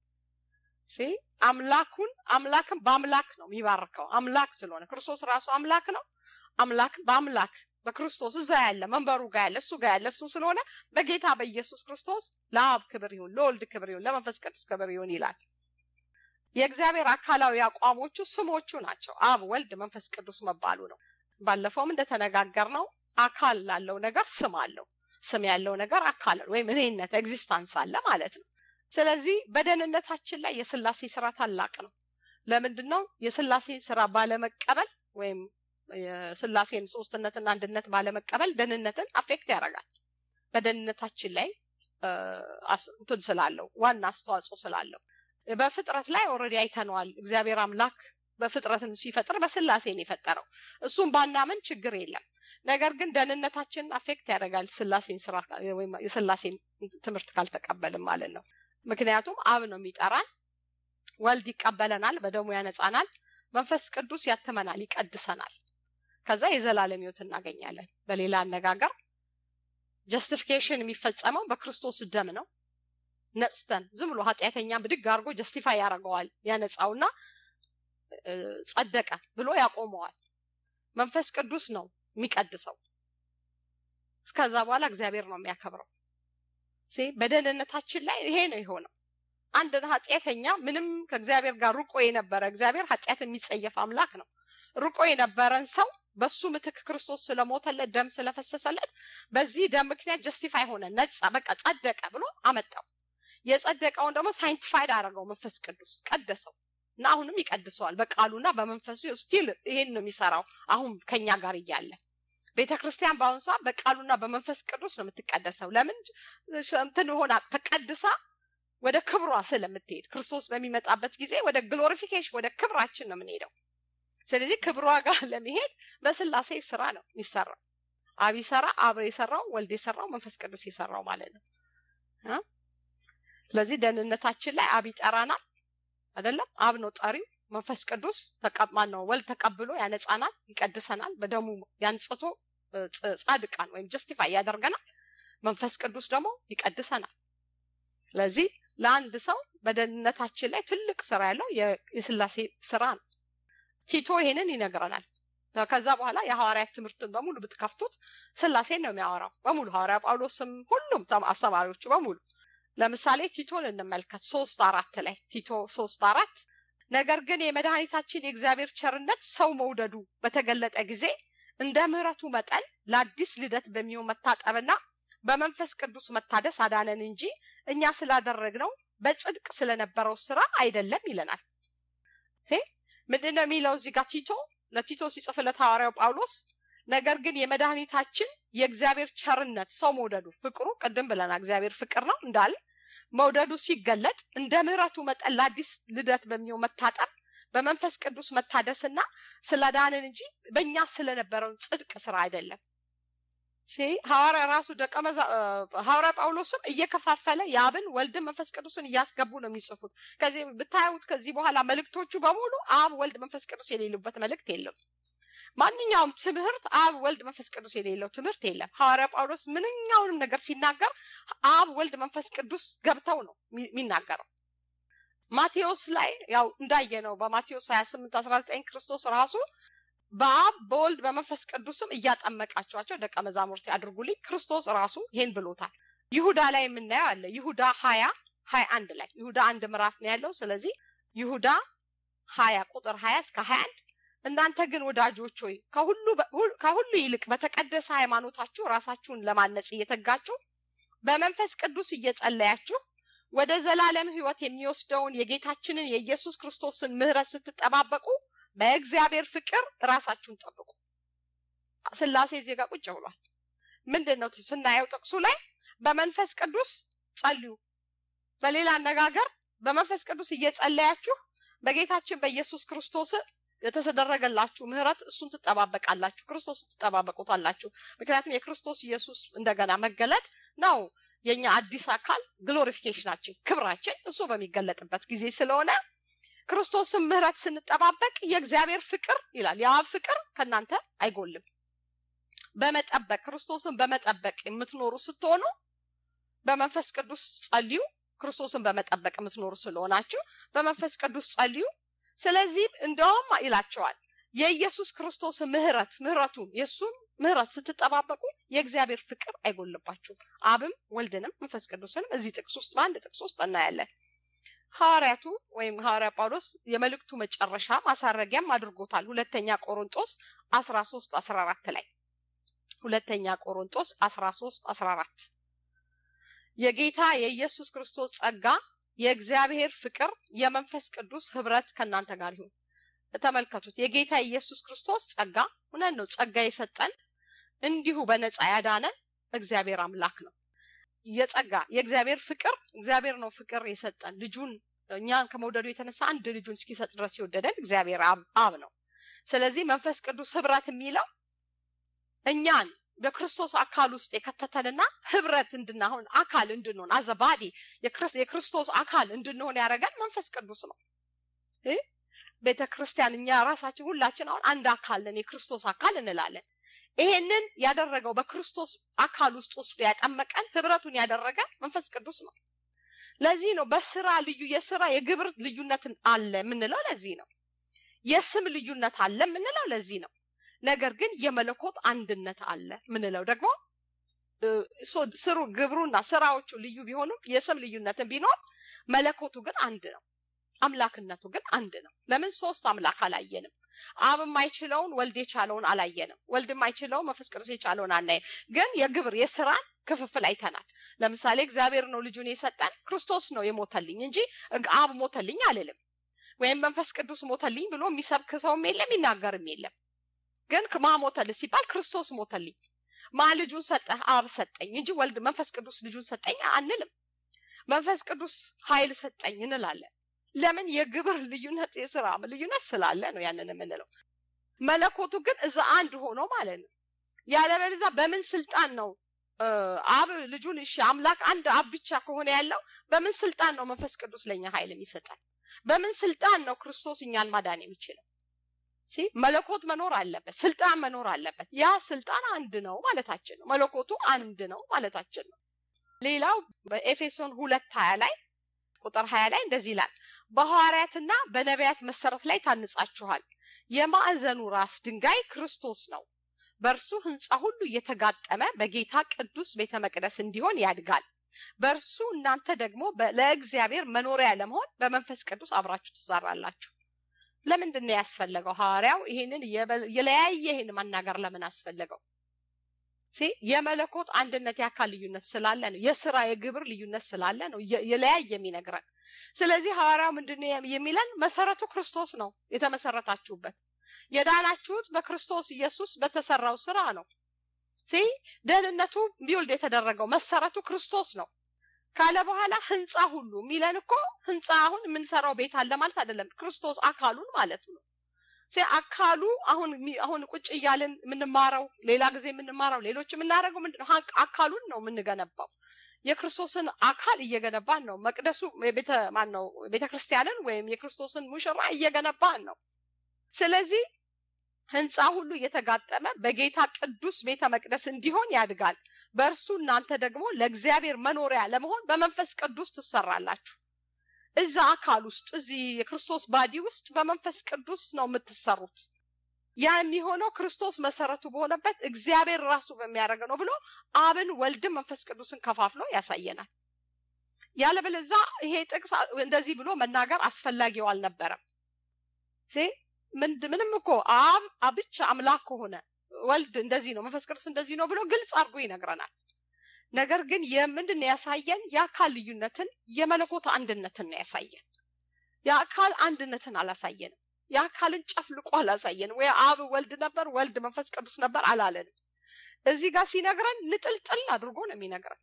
አምላኩን አምላክን በአምላክ ነው የሚባርከው አምላክ ስለሆነ ክርስቶስ ራሱ አምላክ ነው አምላክ በአምላክ በክርስቶስ እዛ ያለ መንበሩ ጋር ያለ እሱ ጋር ያለ እሱ ስለሆነ በጌታ በኢየሱስ ክርስቶስ ለአብ ክብር ይሁን ለወልድ ክብር ይሁን ለመንፈስ ቅዱስ ክብር ይሁን ይላል የእግዚአብሔር አካላዊ አቋሞቹ ስሞቹ ናቸው አብ ወልድ መንፈስ ቅዱስ መባሉ ነው ባለፈውም እንደተነጋገር ነው አካል ላለው ነገር ስም አለው ስም ያለው ነገር አካል ወይም እኔነት ኤግዚስታንስ አለ ማለት ነው ስለዚህ በደህንነታችን ላይ የስላሴ ስራ ታላቅ ነው ለምንድን ነው የስላሴ ስራ ባለመቀበል ወይም የስላሴን ሶስትነትና አንድነት ባለመቀበል ደህንነትን አፌክት ያደርጋል በደህንነታችን ላይ እንትን ስላለው ዋና አስተዋጽኦ ስላለው በፍጥረት ላይ ኦልሬዲ አይተነዋል እግዚአብሔር አምላክ በፍጥረትን ሲፈጥር በስላሴን የፈጠረው እሱም ባናምን ችግር የለም ነገር ግን ደህንነታችንን አፌክት ያደርጋል ስላሴን ስራ ወይም የስላሴን ትምህርት ካልተቀበልም ማለት ነው ምክንያቱም አብ ነው የሚጠራን ወልድ ይቀበለናል በደሙ ያነጻናል መንፈስ ቅዱስ ያትመናል ይቀድሰናል ከዛ የዘላለም ህይወት እናገኛለን በሌላ አነጋገር ጀስቲፊኬሽን የሚፈጸመው በክርስቶስ ደም ነው ነጽተን ዝም ብሎ ኃጢአተኛ ብድግ አድርጎ ጀስቲፋይ ያደርገዋል ያነጻውና ጸደቀ ብሎ ያቆመዋል መንፈስ ቅዱስ ነው የሚቀድሰው እስከዛ በኋላ እግዚአብሔር ነው የሚያከብረው በደህንነታችን ላይ ይሄ ነው የሆነው አንድ ኃጢአተኛ ምንም ከእግዚአብሔር ጋር ሩቆ የነበረ እግዚአብሔር ኃጢአት የሚጸየፍ አምላክ ነው ሩቆ የነበረን ሰው በሱ ምትክ ክርስቶስ ስለሞተለት ደም ስለፈሰሰለት በዚህ ደም ምክንያት ጀስቲፋይ ሆነ ነጻ በቃ ጸደቀ ብሎ አመጣው የጸደቀውን ደግሞ ሳይንቲፋይድ አደረገው መንፈስ ቅዱስ ቀደሰው እና አሁንም ይቀድሰዋል በቃሉና በመንፈሱ ስቲል ይሄን ነው የሚሰራው አሁን ከኛ ጋር እያለ ቤተ ክርስቲያን በአሁኑ ሰዓት በቃሉና በመንፈስ ቅዱስ ነው የምትቀደሰው ለምን እንትን ሆና ተቀድሳ ወደ ክብሯ ስለምትሄድ ክርስቶስ በሚመጣበት ጊዜ ወደ ግሎሪፊኬሽን ወደ ክብራችን ነው የምንሄደው ስለዚህ ክብሯ ጋር ለመሄድ በስላሴ ስራ ነው የሚሰራው አብ ይሰራ አብ የሰራው ወልድ የሰራው መንፈስ ቅዱስ የሰራው ማለት ነው ስለዚህ ደህንነታችን ላይ አብ ይጠራናል አይደለም አብ ነው ጠሪው መንፈስ ቅዱስ ተቀማን ነው ወልድ ተቀብሎ ያነጻናል ይቀድሰናል በደሙ ያንጽቶ ጻድቃን ወይም ጀስቲፋይ ያደርገናል መንፈስ ቅዱስ ደግሞ ይቀድሰናል ስለዚህ ለአንድ ሰው በደህንነታችን ላይ ትልቅ ስራ ያለው የስላሴ ስራ ነው ቲቶ ይሄንን ይነግረናል ከዛ በኋላ የሐዋርያት ትምህርትን በሙሉ ብትከፍቱት ስላሴን ነው የሚያወራው በሙሉ ሐዋርያ ጳውሎስም ሁሉም አስተማሪዎቹ በሙሉ ለምሳሌ ቲቶን እንመልከት ሶስት አራት ላይ ቲቶ ሶስት አራት ነገር ግን የመድኃኒታችን የእግዚአብሔር ቸርነት ሰው መውደዱ በተገለጠ ጊዜ እንደ ምህረቱ መጠን ለአዲስ ልደት በሚሆን መታጠብና በመንፈስ ቅዱስ መታደስ አዳነን እንጂ እኛ ስላደረግነው በጽድቅ ስለነበረው ስራ አይደለም ይለናል ምንድን ነው የሚለው እዚህ ጋር ቲቶ ለቲቶ ሲጽፍለት ሐዋርያው ጳውሎስ ነገር ግን የመድኃኒታችን የእግዚአብሔር ቸርነት ሰው መውደዱ ፍቅሩ ቅድም ብለና እግዚአብሔር ፍቅር ነው እንዳለ መውደዱ ሲገለጥ እንደ ምህረቱ መጠን ለአዲስ ልደት በሚሆን መታጠብ በመንፈስ ቅዱስ መታደስና ስለዳንን እንጂ በእኛ ስለነበረውን ጽድቅ ስራ አይደለም ሐዋርያ ራሱ ደቀ ሐዋርያ ጳውሎስም እየከፋፈለ የአብን ወልድን መንፈስ ቅዱስን እያስገቡ ነው የሚጽፉት ከዚህ ብታዩት ከዚህ በኋላ መልእክቶቹ በሙሉ አብ ወልድ መንፈስ ቅዱስ የሌሉበት መልእክት የለም ማንኛውም ትምህርት አብ ወልድ መንፈስ ቅዱስ የሌለው ትምህርት የለም ሐዋርያ ጳውሎስ ምንኛውንም ነገር ሲናገር አብ ወልድ መንፈስ ቅዱስ ገብተው ነው የሚናገረው ማቴዎስ ላይ ያው እንዳየ ነው በማቴዎስ 28 19 ክርስቶስ ራሱ በአብ በወልድ በመንፈስ ቅዱስም እያጠመቃቸዋቸው ደቀ መዛሙርት ያድርጉልኝ ክርስቶስ ራሱ ይሄን ብሎታል ይሁዳ ላይ የምናየው አለ ይሁዳ ሀያ ሀያ አንድ ላይ ይሁዳ አንድ ምዕራፍ ነው ያለው ስለዚህ ይሁዳ ሀያ ቁጥር ሀያ እስከ ሀያ አንድ እናንተ ግን ወዳጆች ሆይ ከሁሉ ይልቅ በተቀደሰ ሃይማኖታችሁ ራሳችሁን ለማነጽ እየተጋችሁ በመንፈስ ቅዱስ እየጸለያችሁ ወደ ዘላለም ህይወት የሚወስደውን የጌታችንን የኢየሱስ ክርስቶስን ምህረት ስትጠባበቁ በእግዚአብሔር ፍቅር ራሳችሁን ጠብቁ ስላሴ እዚህ ጋር ቁጭ ብሏል ምንድን ነው ስናየው ጥቅሱ ላይ በመንፈስ ቅዱስ ጸልዩ በሌላ አነጋገር በመንፈስ ቅዱስ እየጸለያችሁ በጌታችን በኢየሱስ ክርስቶስ የተደረገላችሁ ምህረት እሱን ትጠባበቃላችሁ ክርስቶስን ትጠባበቁታላችሁ ምክንያቱም የክርስቶስ ኢየሱስ እንደገና መገለጥ ነው የኛ አዲስ አካል ግሎሪፊኬሽናችን ክብራችን እሱ በሚገለጥበት ጊዜ ስለሆነ ክርስቶስን ምህረት ስንጠባበቅ የእግዚአብሔር ፍቅር ይላል የአብ ፍቅር ከእናንተ አይጎልም በመጠበቅ ክርስቶስን በመጠበቅ የምትኖሩ ስትሆኑ በመንፈስ ቅዱስ ጸልዩ ክርስቶስን በመጠበቅ የምትኖሩ ስለሆናችሁ በመንፈስ ቅዱስ ጸልዩ ስለዚህ እንደውም ይላቸዋል የኢየሱስ ክርስቶስ ምህረት ምህረቱን የእሱን ምህረት ስትጠባበቁ የእግዚአብሔር ፍቅር አይጎልባችሁም አብም ወልድንም መንፈስ ቅዱስንም እዚህ ጥቅስ ውስጥ በአንድ ጥቅስ ውስጥ እናያለን ሐዋርያቱ ወይም ሐዋርያ ጳውሎስ የመልእክቱ መጨረሻ ማሳረጊያም አድርጎታል ሁለተኛ ቆሮንጦስ አስራ ሶስት አስራ አራት ላይ ሁለተኛ ቆሮንጦስ አስራ ሶስት አስራ አራት የጌታ የኢየሱስ ክርስቶስ ጸጋ የእግዚአብሔር ፍቅር የመንፈስ ቅዱስ ህብረት ከእናንተ ጋር ይሁን ተመልከቱት የጌታ ኢየሱስ ክርስቶስ ጸጋ እውነት ነው ጸጋ የሰጠን እንዲሁ በነፃ ያዳነን እግዚአብሔር አምላክ ነው የጸጋ የእግዚአብሔር ፍቅር እግዚአብሔር ነው ፍቅር የሰጠን ልጁን እኛን ከመውደዱ የተነሳ አንድ ልጁን እስኪሰጥ ድረስ የወደደን እግዚአብሔር አብ ነው ስለዚህ መንፈስ ቅዱስ ህብረት የሚለው እኛን በክርስቶስ አካል ውስጥ የከተተንና ህብረት እንድናሆን አካል እንድንሆን አዘባዲ የክርስቶስ አካል እንድንሆን ያደረገን መንፈስ ቅዱስ ነው ቤተ ክርስቲያን እኛ ራሳችን ሁላችን አሁን አንድ አካል ነን የክርስቶስ አካል እንላለን ይሄንን ያደረገው በክርስቶስ አካል ውስጥ ወስዶ ያጠመቀን ህብረቱን ያደረገ መንፈስ ቅዱስ ነው ለዚህ ነው በስራ ልዩ የስራ የግብር ልዩነትን አለ የምንለው ለዚህ ነው። የስም ልዩነት አለ የምንለው ለዚህ ነው። ነገር ግን የመለኮት አንድነት አለ ምንለው ደግሞ ስሩ ግብሩና ስራዎቹ ልዩ ቢሆኑም የስም ልዩነትን ቢኖር መለኮቱ ግን አንድ ነው። አምላክነቱ ግን አንድ ነው። ለምን ሶስት አምላክ አላየንም? አብ የማይችለውን ወልድ የቻለውን አላየንም። ወልድ የማይችለውን መንፈስ ቅዱስ የቻለውን አናየም። ግን የግብር የስራን ክፍፍል አይተናል። ለምሳሌ እግዚአብሔር ነው ልጁን የሰጠን ክርስቶስ ነው የሞተልኝ እንጂ አብ ሞተልኝ አልልም። ወይም መንፈስ ቅዱስ ሞተልኝ ብሎ የሚሰብክ ሰውም የለም የሚናገርም የለም። ግን ማ ሞተልህ ሲባል ክርስቶስ ሞተልኝ ማ ልጁን ሰጠህ? አብ ሰጠኝ እንጂ ወልድ መንፈስ ቅዱስ ልጁን ሰጠኝ አንልም። መንፈስ ቅዱስ ኃይል ሰጠኝ እንላለን። ለምን? የግብር ልዩነት የስራ ልዩነት ስላለ ነው ያንን የምንለው። መለኮቱ ግን እዛ አንድ ሆኖ ማለት ነው። ያለበለዚያ በምን ስልጣን ነው አብ ልጁን እሺ አምላክ አንድ አብ ብቻ ከሆነ ያለው በምን ስልጣን ነው መንፈስ ቅዱስ ለኛ ኃይል የሚሰጠን? በምን ስልጣን ነው ክርስቶስ እኛን ማዳን የሚችለው? መለኮት መኖር አለበት፣ ስልጣን መኖር አለበት። ያ ስልጣን አንድ ነው ማለታችን ነው። መለኮቱ አንድ ነው ማለታችን ነው። ሌላው በኤፌሶን ሁለት ሀያ ላይ ቁጥር ሀያ ላይ እንደዚህ ይላል፣ በሐዋርያትና በነቢያት መሰረት ላይ ታንጻችኋል። የማዕዘኑ ራስ ድንጋይ ክርስቶስ ነው። በእርሱ ህንፃ ሁሉ እየተጋጠመ በጌታ ቅዱስ ቤተ መቅደስ እንዲሆን ያድጋል። በእርሱ እናንተ ደግሞ ለእግዚአብሔር መኖሪያ ለመሆን በመንፈስ ቅዱስ አብራችሁ ትሰራላችሁ። ለምንድን ነው ያስፈለገው? ሐዋርያው ይሄንን የለያየ ይሄን መናገር ለምን አስፈለገው? የመለኮት አንድነት የአካል ልዩነት ስላለ ነው። የስራ የግብር ልዩነት ስላለ ነው የለያየ የሚነግረን። ስለዚህ ሐዋርያው ምንድን ነው የሚለን? መሰረቱ ክርስቶስ ነው የተመሰረታችሁበት የዳናችሁት በክርስቶስ ኢየሱስ በተሰራው ስራ ነው። ደህንነቱ ቢውልድ የተደረገው መሰረቱ ክርስቶስ ነው ካለ በኋላ ህንፃ ሁሉ የሚለን እኮ ህንፃ አሁን የምንሰራው ቤት አለ ማለት አይደለም። ክርስቶስ አካሉን ማለቱ ነው። አካሉ አሁን አሁን ቁጭ እያልን የምንማረው ሌላ ጊዜ የምንማረው ሌሎች የምናደርገው ምንድነው? አካሉን ነው የምንገነባው። የክርስቶስን አካል እየገነባን ነው። መቅደሱ ቤተ ማን ነው? ቤተ ክርስቲያንን ወይም የክርስቶስን ሙሽራ እየገነባን ነው። ስለዚህ ህንፃ ሁሉ እየተጋጠመ በጌታ ቅዱስ ቤተ መቅደስ እንዲሆን ያድጋል። በእርሱ እናንተ ደግሞ ለእግዚአብሔር መኖሪያ ለመሆን በመንፈስ ቅዱስ ትሰራላችሁ። እዛ አካል ውስጥ እዚህ የክርስቶስ ባዲ ውስጥ በመንፈስ ቅዱስ ነው የምትሰሩት። ያ የሚሆነው ክርስቶስ መሰረቱ በሆነበት እግዚአብሔር ራሱ በሚያደርገው ነው ብሎ አብን፣ ወልድን፣ መንፈስ ቅዱስን ከፋፍሎ ያሳየናል። ያለበለዛ ይሄ ጥቅስ እንደዚህ ብሎ መናገር አስፈላጊው አልነበረም። ምንም እኮ አብ ብቻ አምላክ ከሆነ ወልድ እንደዚህ ነው፣ መንፈስ ቅዱስ እንደዚህ ነው ብሎ ግልጽ አድርጎ ይነግረናል። ነገር ግን የምንድን ነው ያሳየን? የአካል ልዩነትን የመለኮት አንድነትን ነው ያሳየን። የአካል አንድነትን አላሳየንም። የአካልን ጨፍልቆ አላሳየንም። ወይ አብ ወልድ ነበር፣ ወልድ መንፈስ ቅዱስ ነበር አላለንም። እዚህ ጋር ሲነግረን ንጥልጥል አድርጎ ነው የሚነግረን።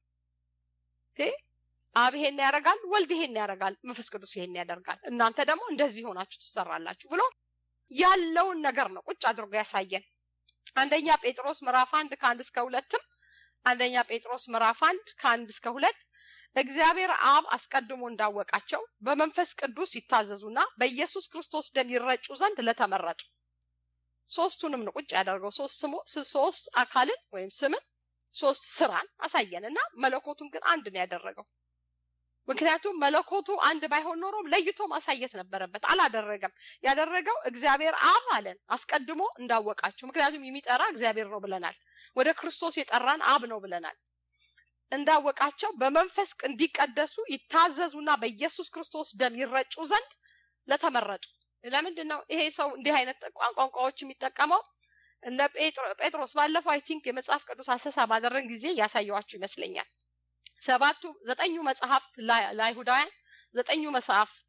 አብ ይሄን ያደርጋል፣ ወልድ ይሄን ያደርጋል፣ መንፈስ ቅዱስ ይሄን ያደርጋል፣ እናንተ ደግሞ እንደዚህ ሆናችሁ ትሰራላችሁ ብሎ ያለውን ነገር ነው ቁጭ አድርጎ ያሳየን። አንደኛ ጴጥሮስ ምዕራፍ አንድ ከአንድ እስከ ሁለትም አንደኛ ጴጥሮስ ምዕራፍ አንድ ከአንድ እስከ ሁለት እግዚአብሔር አብ አስቀድሞ እንዳወቃቸው በመንፈስ ቅዱስ ይታዘዙና በኢየሱስ ክርስቶስ ደም ይረጩ ዘንድ ለተመረጡ ሶስቱንም ነው ቁጭ ያደርገው። ሶስት ስሙ ሶስት አካልን ወይም ስምን ሶስት ስራን አሳየን እና መለኮቱን ግን አንድ ነው ያደረገው። ምክንያቱም መለኮቱ አንድ ባይሆን ኖሮ ለይቶ ማሳየት ነበረበት። አላደረገም። ያደረገው እግዚአብሔር አብ አለን አስቀድሞ እንዳወቃቸው። ምክንያቱም የሚጠራ እግዚአብሔር ነው ብለናል። ወደ ክርስቶስ የጠራን አብ ነው ብለናል። እንዳወቃቸው በመንፈስ እንዲቀደሱ ይታዘዙና በኢየሱስ ክርስቶስ ደም ይረጩ ዘንድ ለተመረጡ። ለምንድን ነው ይሄ ሰው እንዲህ አይነት ቋንቋዎች የሚጠቀመው? እነ ጴጥሮስ ባለፈው አይ ቲንክ የመጽሐፍ ቅዱስ አሰሳ ባደረን ጊዜ ያሳየዋችሁ ይመስለኛል። ሰባቱ ዘጠኙ መጽሐፍት ለአይሁዳውያን ዘጠኙ መጽሐፍት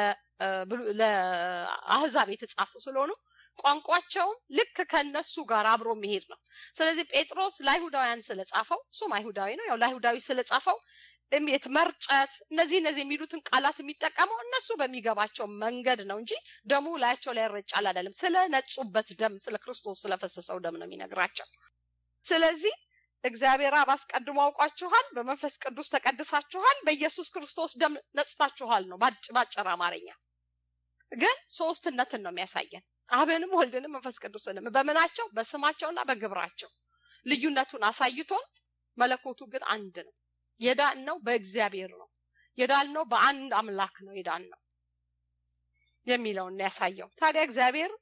ለአህዛብ የተጻፉ ስለሆኑ ቋንቋቸውም ልክ ከነሱ ጋር አብሮ መሄድ ነው። ስለዚህ ጴጥሮስ ለአይሁዳውያን ስለጻፈው እሱም አይሁዳዊ ነው። ያው ለአይሁዳዊ ስለጻፈው እሜት መርጨት፣ እነዚህ እነዚህ የሚሉትን ቃላት የሚጠቀመው እነሱ በሚገባቸው መንገድ ነው እንጂ ደሙ ላያቸው ላይ ይረጫል አይደለም። ስለ ነጹበት ደም፣ ስለ ክርስቶስ ስለፈሰሰው ደም ነው የሚነግራቸው። ስለዚህ እግዚአብሔር አብ አስቀድሞ አውቋችኋል፣ በመንፈስ ቅዱስ ተቀድሳችኋል፣ በኢየሱስ ክርስቶስ ደም ነጽታችኋል ነው ባጭር አማርኛ። ግን ሶስትነትን ነው የሚያሳየን አብንም ወልድንም መንፈስ ቅዱስንም በምናቸው በስማቸውና በግብራቸው ልዩነቱን አሳይቶን መለኮቱ ግን አንድ ነው። የዳን ነው በእግዚአብሔር ነው። የዳልነው በአንድ አምላክ ነው የዳልነው የሚለውን ያሳየው። ታዲያ እግዚአብሔር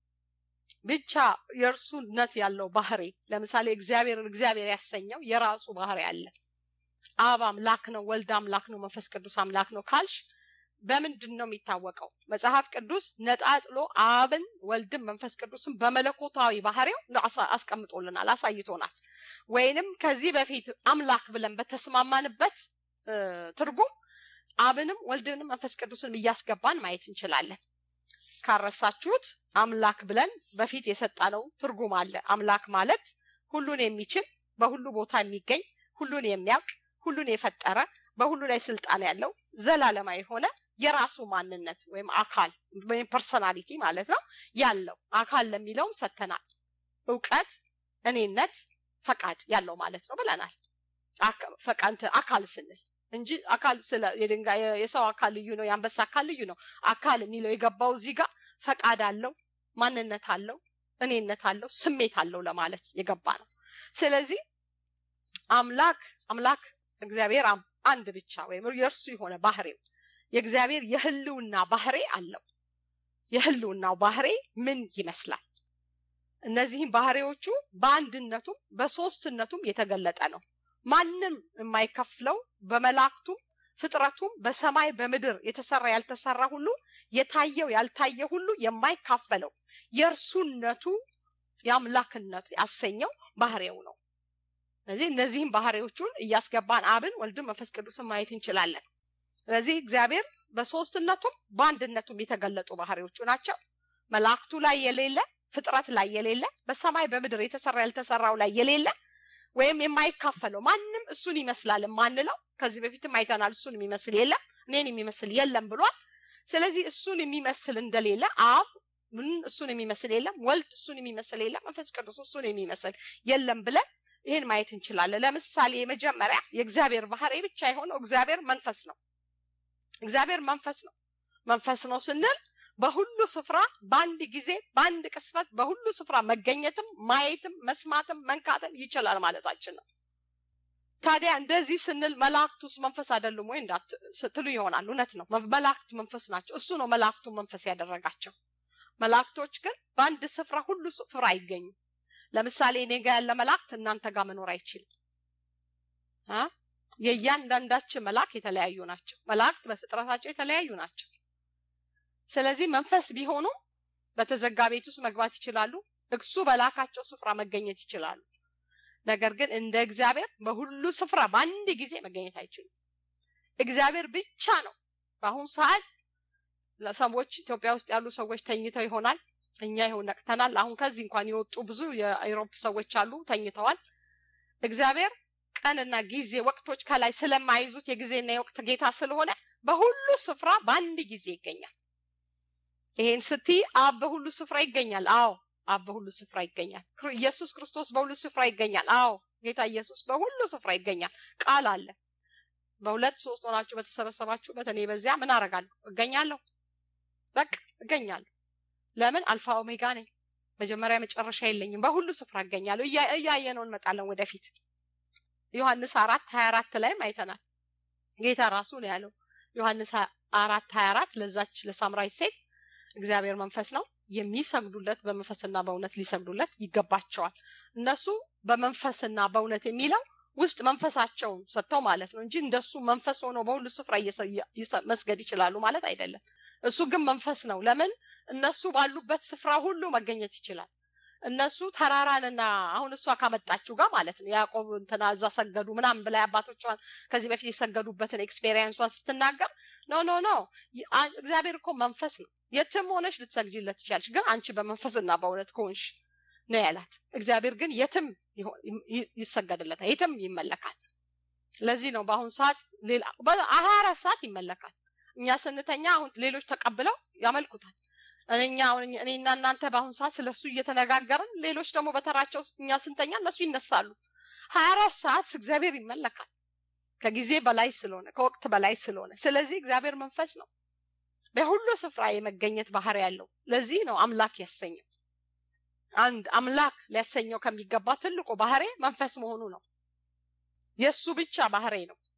ብቻ የእርሱነት ያለው ባህሪ ለምሳሌ እግዚአብሔርን እግዚአብሔር ያሰኘው የራሱ ባህሪ አለ። አብ አምላክ ነው፣ ወልድ አምላክ ነው፣ መንፈስ ቅዱስ አምላክ ነው ካልሽ በምንድን ነው የሚታወቀው? መጽሐፍ ቅዱስ ነጣጥሎ አብን፣ ወልድን፣ መንፈስ ቅዱስን በመለኮታዊ ባህሪው አስቀምጦልናል፣ አሳይቶናል። ወይንም ከዚህ በፊት አምላክ ብለን በተስማማንበት ትርጉም አብንም ወልድንም መንፈስ ቅዱስንም እያስገባን ማየት እንችላለን። ካረሳችሁት አምላክ ብለን በፊት የሰጣነው ትርጉም አለ። አምላክ ማለት ሁሉን የሚችል በሁሉ ቦታ የሚገኝ ሁሉን የሚያውቅ ሁሉን የፈጠረ በሁሉ ላይ ስልጣን ያለው ዘላለማዊ የሆነ የራሱ ማንነት ወይም አካል ወይም ፐርሰናሊቲ ማለት ነው ያለው አካል ለሚለውም ሰጥተናል። እውቀት፣ እኔነት፣ ፈቃድ ያለው ማለት ነው ብለናል። ፈቃንት አካል ስንል እንጂ አካል ስለ የድንጋይ የሰው አካል ልዩ ነው፣ የአንበሳ አካል ልዩ ነው። አካል የሚለው የገባው እዚህ ጋር ፈቃድ አለው፣ ማንነት አለው፣ እኔነት አለው፣ ስሜት አለው ለማለት የገባ ነው። ስለዚህ አምላክ አምላክ እግዚአብሔር አንድ ብቻ ወይም የእርሱ የሆነ ባህሪው የእግዚአብሔር የህልውና ባህሪ አለው። የህልውናው ባህሪ ምን ይመስላል? እነዚህም ባህሪዎቹ በአንድነቱም በሶስትነቱም የተገለጠ ነው። ማንም የማይከፍለው በመላእክቱም ፍጥረቱም በሰማይ በምድር የተሰራ ያልተሰራ ሁሉ የታየው ያልታየ ሁሉ የማይካፈለው የእርሱነቱ የአምላክነት ያሰኘው ባህሪው ነው። ስለዚህ እነዚህም ባህሪዎቹን እያስገባን አብን፣ ወልድን፣ መንፈስ ቅዱስን ማየት እንችላለን። ስለዚህ እግዚአብሔር በሶስትነቱም በአንድነቱም የተገለጡ ባህሪዎቹ ናቸው። መላእክቱ ላይ የሌለ ፍጥረት ላይ የሌለ በሰማይ በምድር የተሰራ ያልተሰራው ላይ የሌለ ወይም የማይካፈለው ማንም እሱን ይመስላል የማንለው ከዚህ በፊትም አይተናል። እሱን የሚመስል የለም፣ እኔን የሚመስል የለም ብሏል። ስለዚህ እሱን የሚመስል እንደሌለ አብ ምን እሱን የሚመስል የለም፣ ወልድ እሱን የሚመስል የለም፣ መንፈስ ቅዱስ እሱን የሚመስል የለም ብለን ይህን ማየት እንችላለን። ለምሳሌ የመጀመሪያ የእግዚአብሔር ባህሪ ብቻ የሆነው እግዚአብሔር መንፈስ ነው። እግዚአብሔር መንፈስ ነው። መንፈስ ነው ስንል በሁሉ ስፍራ በአንድ ጊዜ በአንድ ቅስፈት በሁሉ ስፍራ መገኘትም ማየትም መስማትም መንካትም ይችላል ማለታችን ነው። ታዲያ እንደዚህ ስንል መላእክቱስ መንፈስ አይደሉም ወይ ስትሉ ይሆናል። እውነት ነው፣ መላእክት መንፈስ ናቸው። እሱ ነው መላእክቱ መንፈስ ያደረጋቸው። መላእክቶች ግን በአንድ ስፍራ ሁሉ ስፍራ አይገኙም። ለምሳሌ እኔ ጋ ያለ መላእክት እናንተ ጋር መኖር አይችልም። የእያንዳንዳችን መልአክ የተለያዩ ናቸው። መላእክት በፍጥረታቸው የተለያዩ ናቸው። ስለዚህ መንፈስ ቢሆኑ በተዘጋ ቤት ውስጥ መግባት ይችላሉ። እሱ በላካቸው ስፍራ መገኘት ይችላሉ። ነገር ግን እንደ እግዚአብሔር በሁሉ ስፍራ በአንድ ጊዜ መገኘት አይችሉም። እግዚአብሔር ብቻ ነው። በአሁኑ ሰዓት ለሰዎች ኢትዮጵያ ውስጥ ያሉ ሰዎች ተኝተው ይሆናል። እኛ ይኸው ነቅተናል። አሁን ከዚህ እንኳን የወጡ ብዙ የአውሮፕ ሰዎች አሉ፣ ተኝተዋል። እግዚአብሔር ቀንና ጊዜ ወቅቶች ከላይ ስለማይዙት የጊዜና የወቅት ጌታ ስለሆነ በሁሉ ስፍራ በአንድ ጊዜ ይገኛል። ይሄን ስትይ አብ በሁሉ ስፍራ ይገኛል። አዎ አብ በሁሉ ስፍራ ይገኛል። ኢየሱስ ክርስቶስ በሁሉ ስፍራ ይገኛል። አዎ ጌታ ኢየሱስ በሁሉ ስፍራ ይገኛል። ቃል አለ። በሁለት ሶስት ሆናችሁ በተሰበሰባችሁበት እኔ በዚያ ምን አደርጋለሁ? እገኛለሁ። በቃ እገኛለሁ። ለምን? አልፋ ኦሜጋ ነኝ። መጀመሪያ መጨረሻ የለኝም። በሁሉ ስፍራ እገኛለሁ። እያየነው እንመጣለን ወደፊት። ዮሐንስ አራት ሀያ አራት ላይም አይተናል። ጌታ ራሱ ነው ያለው ዮሐንስ አራት ሀያ አራት ለዛች ለሳምራዊት ሴት እግዚአብሔር መንፈስ ነው የሚሰግዱለት በመንፈስና በእውነት ሊሰግዱለት ይገባቸዋል። እነሱ በመንፈስና በእውነት የሚለው ውስጥ መንፈሳቸውን ሰጥተው ማለት ነው እንጂ እንደሱ መንፈስ ሆኖ በሁሉ ስፍራ መስገድ ይችላሉ ማለት አይደለም። እሱ ግን መንፈስ ነው። ለምን? እነሱ ባሉበት ስፍራ ሁሉ መገኘት ይችላል። እነሱ ተራራንና አሁን እሷ ካመጣችው ጋር ማለት ነው ያዕቆብ እንትና እዛ ሰገዱ ምናምን ብላ አባቶቿን ከዚህ በፊት የሰገዱበትን ኤክስፔሪየንሷን ስትናገር ኖ ኖ ኖ እግዚአብሔር እኮ መንፈስ ነው። የትም ሆነሽ ልትሰግጂለት ትችላለሽ፣ ግን አንቺ በመንፈስና በእውነት ከሆንሽ ነው ያላት። እግዚአብሔር ግን የትም ይሰገድለታል፣ የትም ይመለካል። ለዚህ ነው በአሁኑ ሰዓት ሌላ ሀያ አራት ሰዓት ይመለካል። እኛ ስንተኛ አሁን ሌሎች ተቀብለው ያመልኩታል። እኛ እኔና እናንተ በአሁኑ ሰዓት ስለሱ እየተነጋገርን ሌሎች ደግሞ በተራቸው እኛ ስንተኛ እነሱ ይነሳሉ። ሀያ አራት ሰዓት እግዚአብሔር ይመለካል ከጊዜ በላይ ስለሆነ ከወቅት በላይ ስለሆነ። ስለዚህ እግዚአብሔር መንፈስ ነው፣ በሁሉ ስፍራ የመገኘት ባህሪ ያለው። ለዚህ ነው አምላክ ያሰኘው። አንድ አምላክ ሊያሰኘው ከሚገባ ትልቁ ባህሪ መንፈስ መሆኑ ነው። የእሱ ብቻ ባህሪ ነው።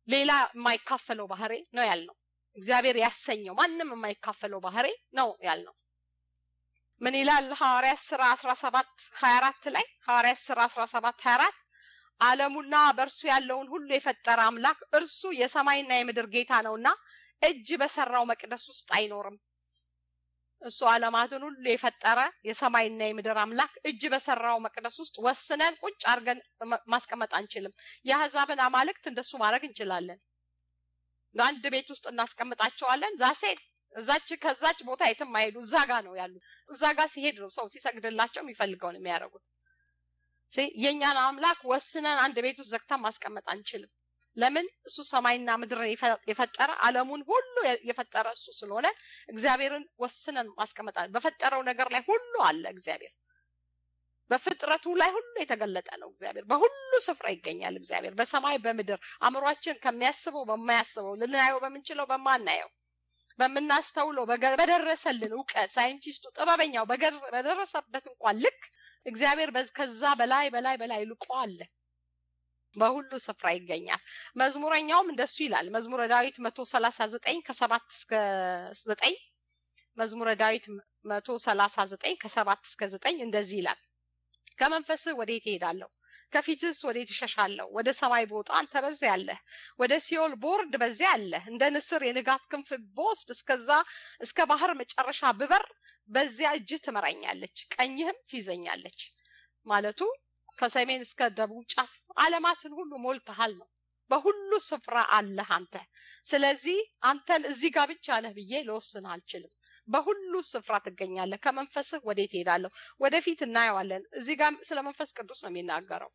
ሌላ የማይካፈለው ባህሬ ነው ያልነው። እግዚአብሔር ያሰኘው ማንም የማይካፈለው ባህሬ ነው ያልነው። ምን ይላል ሐዋርያት ስራ አስራ ሰባት ሀያ አራት ላይ ሐዋርያት ስራ አስራ ሰባት ሀያ አራት ዓለሙና በእርሱ ያለውን ሁሉ የፈጠረ አምላክ እርሱ የሰማይና የምድር ጌታ ነውና እጅ በሰራው መቅደስ ውስጥ አይኖርም። እሱ ዓለማትን ሁሉ የፈጠረ የሰማይና የምድር አምላክ እጅ በሰራው መቅደስ ውስጥ ወስነን ቁጭ አድርገን ማስቀመጥ አንችልም። የአሕዛብን አማልክት እንደሱ ማድረግ እንችላለን። አንድ ቤት ውስጥ እናስቀምጣቸዋለን። ዛሴት እዛች ከዛች ቦታ የትም አይሄዱ፣ እዛ ጋ ነው ያሉት። እዛ ጋ ሲሄድ ነው ሰው ሲሰግድላቸው የሚፈልገውን የሚያደርጉት። የእኛን አምላክ ወስነን አንድ ቤት ውስጥ ዘግተን ማስቀመጥ አንችልም። ለምን? እሱ ሰማይና ምድርን የፈጠረ ዓለሙን ሁሉ የፈጠረ እሱ ስለሆነ እግዚአብሔርን ወስነን ማስቀመጥ በፈጠረው ነገር ላይ ሁሉ አለ እግዚአብሔር። በፍጥረቱ ላይ ሁሉ የተገለጠ ነው እግዚአብሔር። በሁሉ ስፍራ ይገኛል እግዚአብሔር በሰማይ በምድር አእምሯችን ከሚያስበው በማያስበው ልናየው በምንችለው በማናየው በምናስተውለው በደረሰልን እውቀት ሳይንቲስቱ ጥበበኛው በደረሰበት እንኳን ልክ እግዚአብሔር ከዛ በላይ በላይ በላይ ልቆ አለ። በሁሉ ስፍራ ይገኛል። መዝሙረኛውም እንደሱ ይላል። መዝሙረ ዳዊት መቶ ሰላሳ ዘጠኝ ከሰባት እስከ ዘጠኝ መዝሙረ ዳዊት መቶ ሰላሳ ዘጠኝ ከሰባት እስከ ዘጠኝ እንደዚህ ይላል። ከመንፈስህ ወዴት እሄዳለሁ? ከፊትህስ ወዴት እሸሻለሁ? ወደ ሰማይ ብወጣ አንተ በዚያ አለህ፣ ወደ ሲኦል ቦርድ በዚያ አለህ። እንደ ንስር የንጋት ክንፍ ብወስድ እስከዛ እስከ ባህር መጨረሻ ብበር በዚያ እጅህ ትመራኛለች፣ ቀኝህም ትይዘኛለች ማለቱ ከሰሜን እስከ ደቡብ ጫፍ ዓለማትን ሁሉ ሞልተሃል ነው። በሁሉ ስፍራ አለህ አንተ። ስለዚህ አንተን እዚህ ጋር ብቻ ነህ ብዬ ልወስን አልችልም። በሁሉ ስፍራ ትገኛለህ። ከመንፈስህ ወዴት እሄዳለሁ? ወደፊት እናየዋለን። እዚህ ጋር ስለ መንፈስ ቅዱስ ነው የሚናገረው።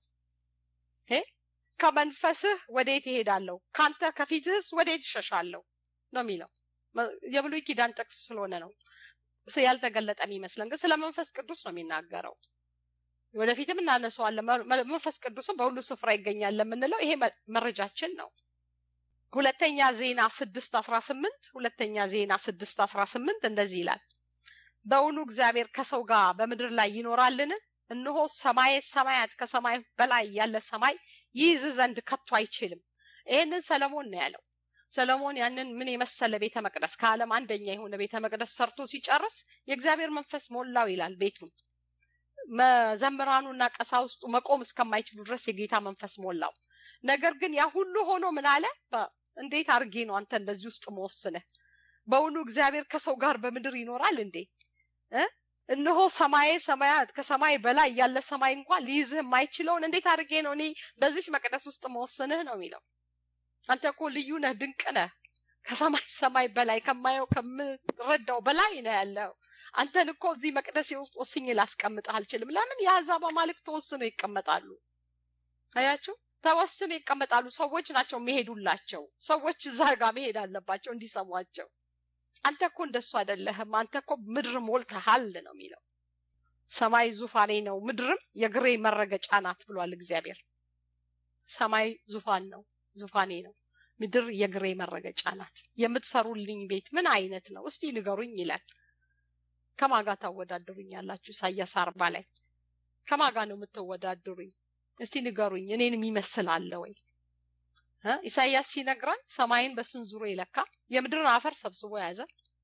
ከመንፈስህ ወዴት እሄዳለሁ? ካንተ ከፊትህስ ወዴት እሸሻለሁ ነው የሚለው። የብሉይ ኪዳን ጥቅስ ስለሆነ ነው ያልተገለጠ የሚመስለን፣ ግን ስለ መንፈስ ቅዱስ ነው የሚናገረው። ወደፊትም እናነሳዋለን። መንፈስ ቅዱስም በሁሉ ስፍራ ይገኛል ለምንለው ይሄ መረጃችን ነው። ሁለተኛ ዜና ስድስት አስራ ስምንት ሁለተኛ ዜና ስድስት አስራ ስምንት እንደዚህ ይላል። በውኑ እግዚአብሔር ከሰው ጋር በምድር ላይ ይኖራልን? እነሆ ሰማየ ሰማያት ከሰማይ በላይ ያለ ሰማይ ይይዝ ዘንድ ከቶ አይችልም። ይህንን ሰለሞን ነው ያለው። ሰለሞን ያንን ምን የመሰለ ቤተ መቅደስ ከዓለም አንደኛ የሆነ ቤተ መቅደስ ሰርቶ ሲጨርስ የእግዚአብሔር መንፈስ ሞላው ይላል ቤቱን መዘምራኑና ቀሳውስቱ መቆም እስከማይችሉ ድረስ የጌታ መንፈስ ሞላው። ነገር ግን ያ ሁሉ ሆኖ ምን አለ? እንዴት አድርጌ ነው አንተ እንደዚህ ውስጥ መወስነህ? በውኑ እግዚአብሔር ከሰው ጋር በምድር ይኖራል እንዴ? እነሆ ሰማየ ሰማያት ከሰማይ በላይ ያለ ሰማይ እንኳን ሊይዝህ የማይችለውን እንዴት አድርጌ ነው እኔ በዚህ መቅደስ ውስጥ መወስንህ ነው የሚለው። አንተ እኮ ልዩ ነህ፣ ድንቅ ነህ። ከሰማይ ሰማይ በላይ ከማየው ከምረዳው በላይ ነው ያለው። አንተን እኮ እዚህ መቅደሴ ውስጥ ወስኜ ላስቀምጥህ አልችልም። ለምን የአሕዛብ አማልክት ተወስነው ይቀመጣሉ? አያችሁ፣ ተወስነው ይቀመጣሉ። ሰዎች ናቸው የሚሄዱላቸው። ሰዎች እዛ ጋር መሄድ አለባቸው እንዲሰሟቸው። አንተ እኮ እንደሱ አይደለህም። አንተ እኮ ምድር ሞልተሃል ነው የሚለው። ሰማይ ዙፋኔ ነው፣ ምድርም የግሬ መረገጫ ናት ብሏል እግዚአብሔር። ሰማይ ዙፋን ነው፣ ዙፋኔ ነው። ምድር የግሬ መረገጫ ናት። የምትሰሩልኝ ቤት ምን አይነት ነው እስቲ ንገሩኝ ይላል። ከማጋ ታወዳድሩኝ ያላችሁ ኢሳያስ አርባ ላይ ከማጋ ነው የምትወዳድሩኝ? እስቲ ንገሩኝ። እኔን የሚመስል አለ ወይ? ኢሳያስ ሲነግረን ሰማይን በስንዙሮ የለካ የምድርን አፈር ሰብስቦ የያዘ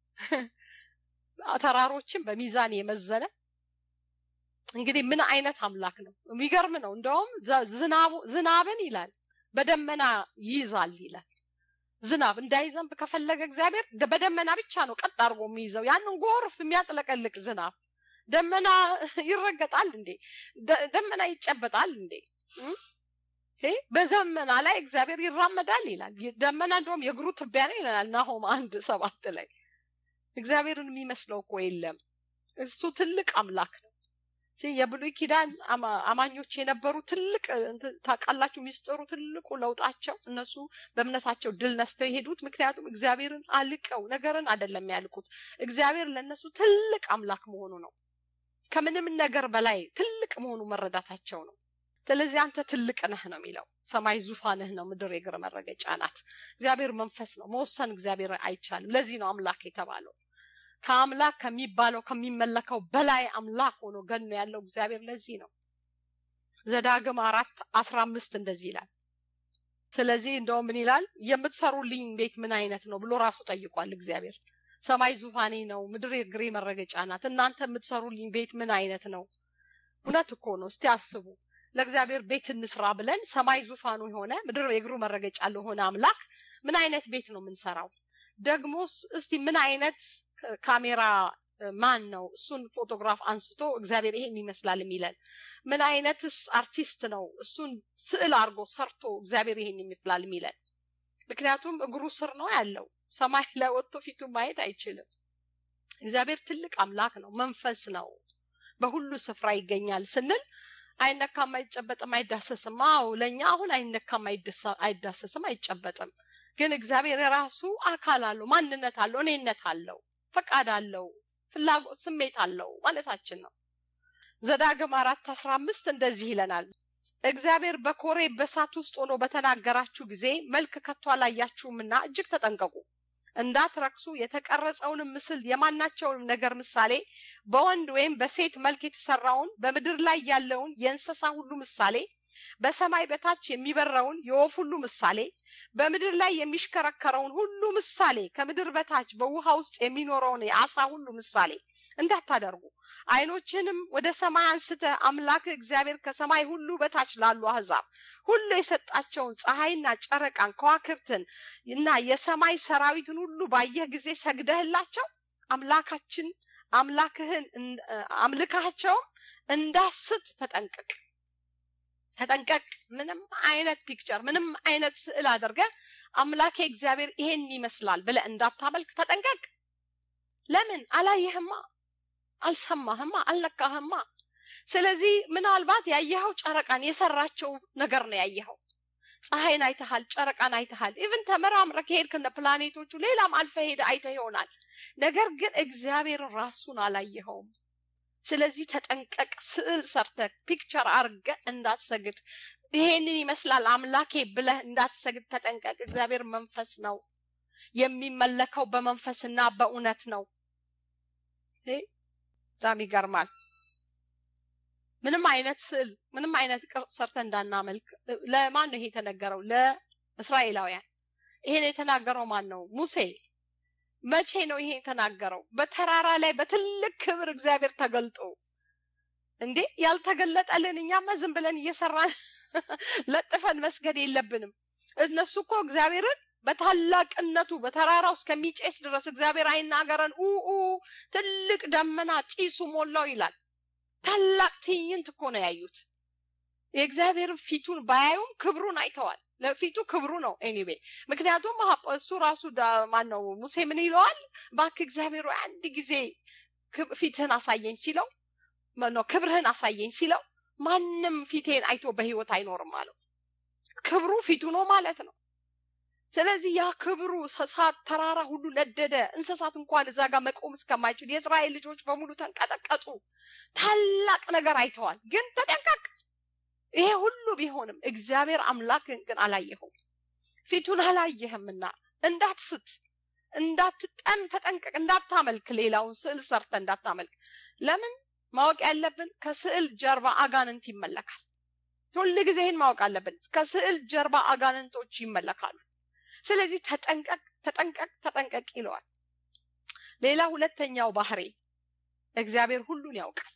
ተራሮችን በሚዛን የመዘነ እንግዲህ ምን አይነት አምላክ ነው? የሚገርም ነው። እንደውም ዝናብን ይላል በደመና ይይዛል ይላል። ዝናብ እንዳይዘንብ ከፈለገ እግዚአብሔር በደመና ብቻ ነው ቀጥ አድርጎ የሚይዘው። ያንን ጎርፍ የሚያጥለቀልቅ ዝናብ ደመና ይረገጣል እንዴ? ደመና ይጨበጣል እንዴ? በዘመና ላይ እግዚአብሔር ይራመዳል ይላል። ደመና እንደውም የእግሩ ትቢያ ነው ይለናል ናሆም አንድ ሰባት ላይ። እግዚአብሔርን የሚመስለው እኮ የለም። እሱ ትልቅ አምላክ ነው። የብሉይ ኪዳን አማኞች የነበሩ ትልቅ ታውቃላችሁ፣ ሚስጥሩ ትልቁ ለውጣቸው እነሱ በእምነታቸው ድል ነስተው የሄዱት ምክንያቱም እግዚአብሔርን አልቀው ነገርን አይደለም ያልቁት፣ እግዚአብሔር ለእነሱ ትልቅ አምላክ መሆኑ ነው። ከምንም ነገር በላይ ትልቅ መሆኑ መረዳታቸው ነው። ስለዚህ አንተ ትልቅ ነህ ነው የሚለው። ሰማይ ዙፋንህ ነው፣ ምድር የእግር መረገጫ ናት። እግዚአብሔር መንፈስ ነው። መወሰን እግዚአብሔር አይቻልም። ለዚህ ነው አምላክ የተባለው። ከአምላክ ከሚባለው ከሚመለከው በላይ አምላክ ሆኖ ገኖ ያለው እግዚአብሔር ለዚህ ነው። ዘዳግም አራት አስራ አምስት እንደዚህ ይላል። ስለዚህ እንደው ምን ይላል የምትሰሩልኝ ቤት ምን አይነት ነው ብሎ ራሱ ጠይቋል እግዚአብሔር ሰማይ ዙፋኔ ነው ምድር የእግሬ መረገጫ ናት እናንተ የምትሰሩልኝ ቤት ምን አይነት ነው እውነት እኮ ነው እስቲ አስቡ ለእግዚአብሔር ቤት እንስራ ብለን ሰማይ ዙፋኑ የሆነ ምድር የእግሩ መረገጫ ለሆነ አምላክ ምን አይነት ቤት ነው የምንሰራው ደግሞስ እስቲ ምን አይነት ካሜራ ማን ነው እሱን ፎቶግራፍ አንስቶ እግዚአብሔር ይሄን ይመስላል የሚለን ምን አይነትስ አርቲስት ነው እሱን ስዕል አድርጎ ሰርቶ እግዚአብሔር ይሄን ይመስላል የሚለን ምክንያቱም እግሩ ስር ነው ያለው ሰማይ ላይ ወጥቶ ፊቱ ማየት አይችልም እግዚአብሔር ትልቅ አምላክ ነው መንፈስ ነው በሁሉ ስፍራ ይገኛል ስንል አይነካም አይጨበጥም አይዳሰስም አዎ ለእኛ አሁን አይነካም አይዳሰስም አይጨበጥም ግን እግዚአብሔር የራሱ አካል አለው ማንነት አለው እኔነት አለው ፈቃድ አለው ፍላጎት ስሜት አለው ማለታችን ነው ዘዳግም አራት አስራ አምስት እንደዚህ ይለናል እግዚአብሔር በኮሬ በሳት ውስጥ ሆኖ በተናገራችሁ ጊዜ መልክ ከቶ አላያችሁምና እጅግ ተጠንቀቁ እንዳትረክሱ የተቀረጸውንም ምስል የማናቸውንም ነገር ምሳሌ በወንድ ወይም በሴት መልክ የተሰራውን በምድር ላይ ያለውን የእንስሳ ሁሉ ምሳሌ በሰማይ በታች የሚበረውን የወፍ ሁሉ ምሳሌ በምድር ላይ የሚሽከረከረውን ሁሉ ምሳሌ ከምድር በታች በውሃ ውስጥ የሚኖረውን የአሳ ሁሉ ምሳሌ እንዳታደርጉ አይኖችንም ወደ ሰማይ አንስተ አምላክ እግዚአብሔር ከሰማይ ሁሉ በታች ላሉ አህዛብ ሁሉ የሰጣቸውን ፀሐይና ጨረቃን ከዋክብትን እና የሰማይ ሰራዊትን ሁሉ ባየህ ጊዜ ሰግደህላቸው አምላካችን አምላክህን አምልካቸውም እንዳስት ተጠንቀቅ ተጠንቀቅ ምንም አይነት ፒክቸር ምንም አይነት ስዕል አድርገ አምላኬ እግዚአብሔር ይሄን ይመስላል ብለ እንዳታመልክ ተጠንቀቅ ለምን አላየህማ አልሰማህማ አልነካህማ ስለዚህ ምናልባት ያየኸው ጨረቃን የሰራቸው ነገር ነው ያየኸው ፀሐይን አይተሃል ጨረቃን አይተሃል ኢቭን ተመራምረ ከሄድክ እነ ፕላኔቶቹ ሌላም አልፈ ሄደ አይተ ይሆናል ነገር ግን እግዚአብሔር ራሱን አላየኸውም ስለዚህ ተጠንቀቅ ስዕል ሰርተ ፒክቸር አርገ እንዳትሰግድ ይሄንን ይመስላል አምላኬ ብለህ እንዳትሰግድ ተጠንቀቅ እግዚአብሔር መንፈስ ነው የሚመለከው በመንፈስና በእውነት ነው በጣም ይገርማል ምንም አይነት ስዕል ምንም አይነት ቅርጽ ሰርተ እንዳናመልክ ለማን ነው ይሄ የተነገረው ለእስራኤላውያን ይሄን የተናገረው ማን ነው ሙሴ መቼ ነው ይሄ የተናገረው በተራራ ላይ በትልቅ ክብር እግዚአብሔር ተገልጦ እንዴ ያልተገለጠልን እኛማ ዝም ብለን እየሰራን ለጥፈን መስገድ የለብንም እነሱ እኮ እግዚአብሔርን በታላቅነቱ በተራራው እስከሚጨስ ድረስ እግዚአብሔር አይናገረን ኡ ትልቅ ደመና ጢሱ ሞላው ይላል ታላቅ ትዕይንት እኮ ነው ያዩት የእግዚአብሔርን ፊቱን ባያዩም ክብሩን አይተዋል ለፊቱ ክብሩ ነው ኤኒዌ ምክንያቱም እሱ ራሱ ማን ነው ሙሴ ምን ይለዋል ባክ እግዚአብሔር አንድ ጊዜ ፊትህን አሳየኝ ሲለው ነው ክብርህን አሳየኝ ሲለው ማንም ፊቴን አይቶ በህይወት አይኖርም አለው ክብሩ ፊቱ ነው ማለት ነው ስለዚህ ያ ክብሩ እሳት ተራራ ሁሉ ነደደ እንስሳት እንኳን እዛ ጋር መቆም እስከማይችሉ የእስራኤል ልጆች በሙሉ ተንቀጠቀጡ ታላቅ ነገር አይተዋል ግን ተጠንቀቅ ይሄ ሁሉ ቢሆንም እግዚአብሔር አምላክን ግን አላየኸው ፊቱን አላየህምና እንዳትስት እንዳትጠን ተጠንቀቅ እንዳታመልክ ሌላውን ስዕል ሰርተ እንዳታመልክ ለምን ማወቅ ያለብን ከስዕል ጀርባ አጋንንት ይመለካል ሁል ጊዜ ይህን ማወቅ አለብን ከስዕል ጀርባ አጋንንቶች ይመለካሉ ስለዚህ ተጠንቀቅ ተጠንቀቅ ተጠንቀቅ ይለዋል ሌላ ሁለተኛው ባህሬ እግዚአብሔር ሁሉን ያውቃል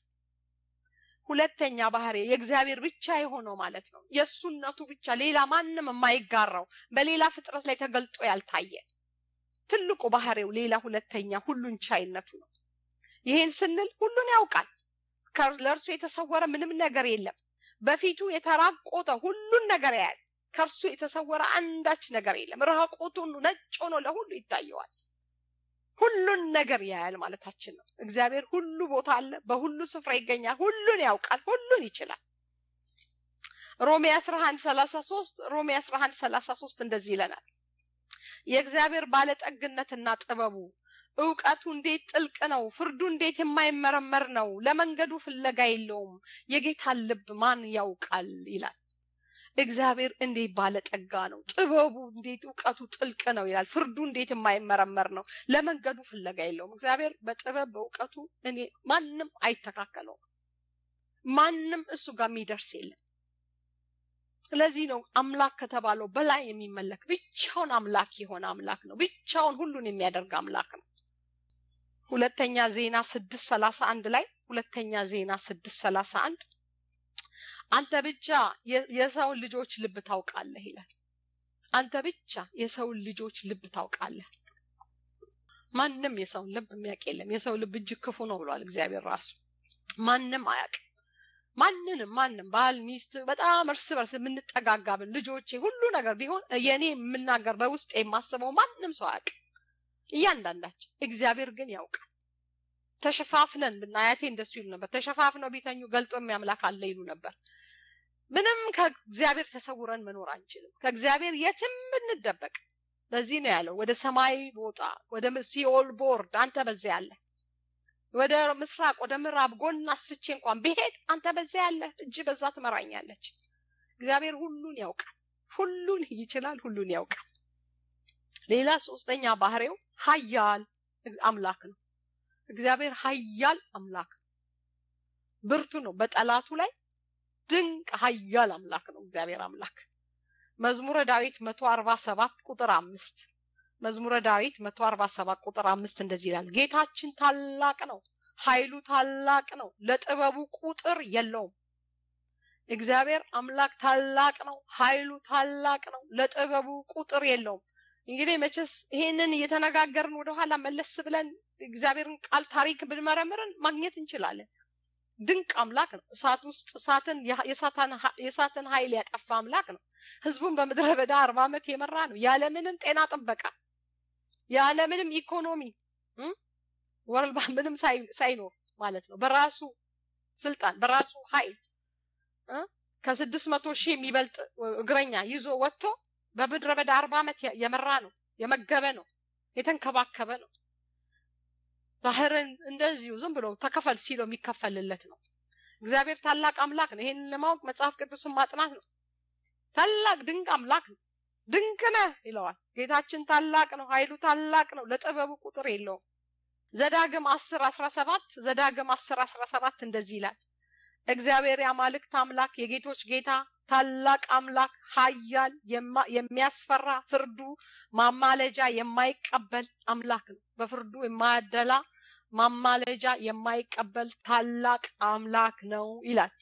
ሁለተኛ ባህሪ የእግዚአብሔር ብቻ የሆነው ማለት ነው የእሱነቱ ብቻ ሌላ ማንም የማይጋራው በሌላ ፍጥረት ላይ ተገልጦ ያልታየ ትልቁ ባህሪው ሌላ ሁለተኛ ሁሉን ቻይነቱ ነው ይህን ስንል ሁሉን ያውቃል ለእርሱ የተሰወረ ምንም ነገር የለም በፊቱ የተራቆተ ሁሉን ነገር ያያል ከእርሱ የተሰወረ አንዳች ነገር የለም ራቆቱን ነጭ ሆኖ ለሁሉ ይታየዋል ሁሉን ነገር ያያል ማለታችን ነው እግዚአብሔር ሁሉ ቦታ አለ በሁሉ ስፍራ ይገኛል ሁሉን ያውቃል ሁሉን ይችላል ሮሜ 11 33 ሮሜ 11 33 እንደዚህ ይለናል የእግዚአብሔር ባለጠግነትና ጥበቡ እውቀቱ እንዴት ጥልቅ ነው ፍርዱ እንዴት የማይመረመር ነው ለመንገዱ ፍለጋ የለውም የጌታን ልብ ማን ያውቃል ይላል እግዚአብሔር እንዴት ባለጠጋ ነው ጥበቡ እንዴት እውቀቱ ጥልቅ ነው ይላል ፍርዱ እንዴት የማይመረመር ነው ለመንገዱ ፍለጋ የለውም እግዚአብሔር በጥበብ በእውቀቱ እኔ ማንም አይተካከለውም ማንም እሱ ጋር የሚደርስ የለም ስለዚህ ነው አምላክ ከተባለው በላይ የሚመለክ ብቻውን አምላክ የሆነ አምላክ ነው። ብቻውን ሁሉን የሚያደርግ አምላክ ነው። ሁለተኛ ዜና ስድስት ሰላሳ አንድ ላይ ሁለተኛ ዜና ስድስት ሰላሳ አንድ አንተ ብቻ የሰውን ልጆች ልብ ታውቃለህ ይላል። አንተ ብቻ የሰውን ልጆች ልብ ታውቃለህ። ማንም የሰውን ልብ የሚያውቅ የለም። የሰው ልብ እጅግ ክፉ ነው ብሏል እግዚአብሔር ራሱ። ማንም አያውቅም። ማንንም ማንም ባል ሚስት በጣም እርስ በርስ የምንጠጋጋብን ልጆቼ ሁሉ ነገር ቢሆን የኔ የምናገር በውስጥ የማስበው ማንም ሰው አያውቅም። እያንዳንዳችን እግዚአብሔር ግን ያውቃል። ተሸፋፍነን ብናያቴ እንደሱ ይሉ ነበር። ተሸፋፍነው ቢተኙ ገልጦ የሚያምላክ አለ ይሉ ነበር። ምንም ከእግዚአብሔር ተሰውረን መኖር አንችልም። ከእግዚአብሔር የትም ብንደበቅ ለዚህ ነው ያለው ወደ ሰማይ ቦጣ ወደ ሲኦል ቦርድ አንተ በዚያ ያለ ወደ ምስራቅ ወደ ምዕራብ ጎን አስፍቼ እንኳን ብሄድ አንተ በዚያ ያለ እጅ በዛ ትመራኛለች። እግዚአብሔር ሁሉን ያውቃል፣ ሁሉን ይችላል፣ ሁሉን ያውቃል። ሌላ ሶስተኛ ባህሪው ኃያል አምላክ ነው። እግዚአብሔር ኃያል አምላክ ነው። ብርቱ ነው። በጠላቱ ላይ ድንቅ ኃያል አምላክ ነው እግዚአብሔር አምላክ። መዝሙረ ዳዊት መቶ አርባ ሰባት ቁጥር አምስት መዝሙረ ዳዊት መቶ አርባ ሰባት ቁጥር አምስት እንደዚህ ይላል፣ ጌታችን ታላቅ ነው፣ ኃይሉ ታላቅ ነው፣ ለጥበቡ ቁጥር የለውም። እግዚአብሔር አምላክ ታላቅ ነው፣ ኃይሉ ታላቅ ነው፣ ለጥበቡ ቁጥር የለውም። እንግዲህ መቼስ ይሄንን እየተነጋገርን ወደኋላ መለስ ብለን እግዚአብሔርን ቃል ታሪክ ብንመረምርን ማግኘት እንችላለን። ድንቅ አምላክ ነው። እሳት ውስጥ እሳትን የእሳትን ኃይል ያጠፋ አምላክ ነው። ህዝቡን በምድረ በዳ አርባ ዓመት የመራ ነው ያለምንም ጤና ጥበቃ ያለምንም ኢኮኖሚ ወርልድ ባንክ ምንም ሳይኖር ማለት ነው። በራሱ ስልጣን በራሱ ኃይል ከስድስት መቶ ሺህ የሚበልጥ እግረኛ ይዞ ወጥቶ በምድረ በዳ አርባ ዓመት የመራ ነው፣ የመገበ ነው፣ የተንከባከበ ነው። ባህርን እንደዚሁ ዝም ብሎ ተከፈል ሲለው የሚከፈልለት ነው። እግዚአብሔር ታላቅ አምላክ ነው። ይሄንን ለማወቅ መጽሐፍ ቅዱስን ማጥናት ነው። ታላቅ ድንቅ አምላክ ነው። ድንቅ ነህ ይለዋል። ጌታችን ታላቅ ነው፣ ኃይሉ ታላቅ ነው፣ ለጥበቡ ቁጥር የለውም። ዘዳግም አስር አስራ ሰባት ዘዳግም አስር አስራ ሰባት እንደዚህ ይላል እግዚአብሔር የአማልክት አምላክ የጌቶች ጌታ ታላቅ አምላክ ኃያል የሚያስፈራ ፍርዱ ማማለጃ የማይቀበል አምላክ ነው። በፍርዱ የማያደላ ማማለጃ የማይቀበል ታላቅ አምላክ ነው ይላል።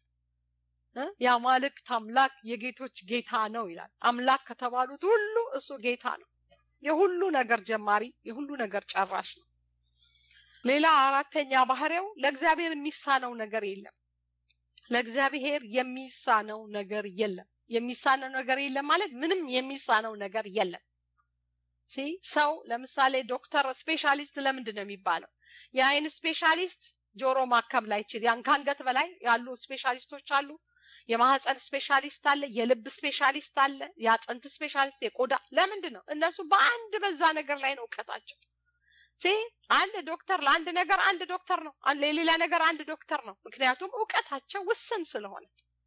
የአማልክት አምላክ የጌቶች ጌታ ነው ይላል። አምላክ ከተባሉት ሁሉ እሱ ጌታ ነው። የሁሉ ነገር ጀማሪ፣ የሁሉ ነገር ጨራሽ ነው። ሌላ አራተኛ ባህሪው ለእግዚአብሔር የሚሳነው ነገር የለም። ለእግዚአብሔር የሚሳነው ነገር የለም። የሚሳነው ነገር የለም ማለት ምንም የሚሳነው ነገር የለም። ሲ ሰው ለምሳሌ ዶክተር ስፔሻሊስት ለምንድን ነው የሚባለው? የአይን ስፔሻሊስት ጆሮ ማከም ላይችል ያን ከአንገት በላይ ያሉ ስፔሻሊስቶች አሉ። የማህፀን ስፔሻሊስት አለ፣ የልብ ስፔሻሊስት አለ፣ የአጥንት ስፔሻሊስት፣ የቆዳ ለምንድን ነው እነሱ በአንድ በዛ ነገር ላይ ነው እውቀታቸው። ሲ አንድ ዶክተር ለአንድ ነገር አንድ ዶክተር ነው፣ ለሌላ ነገር አንድ ዶክተር ነው። ምክንያቱም እውቀታቸው ውስን ስለሆነ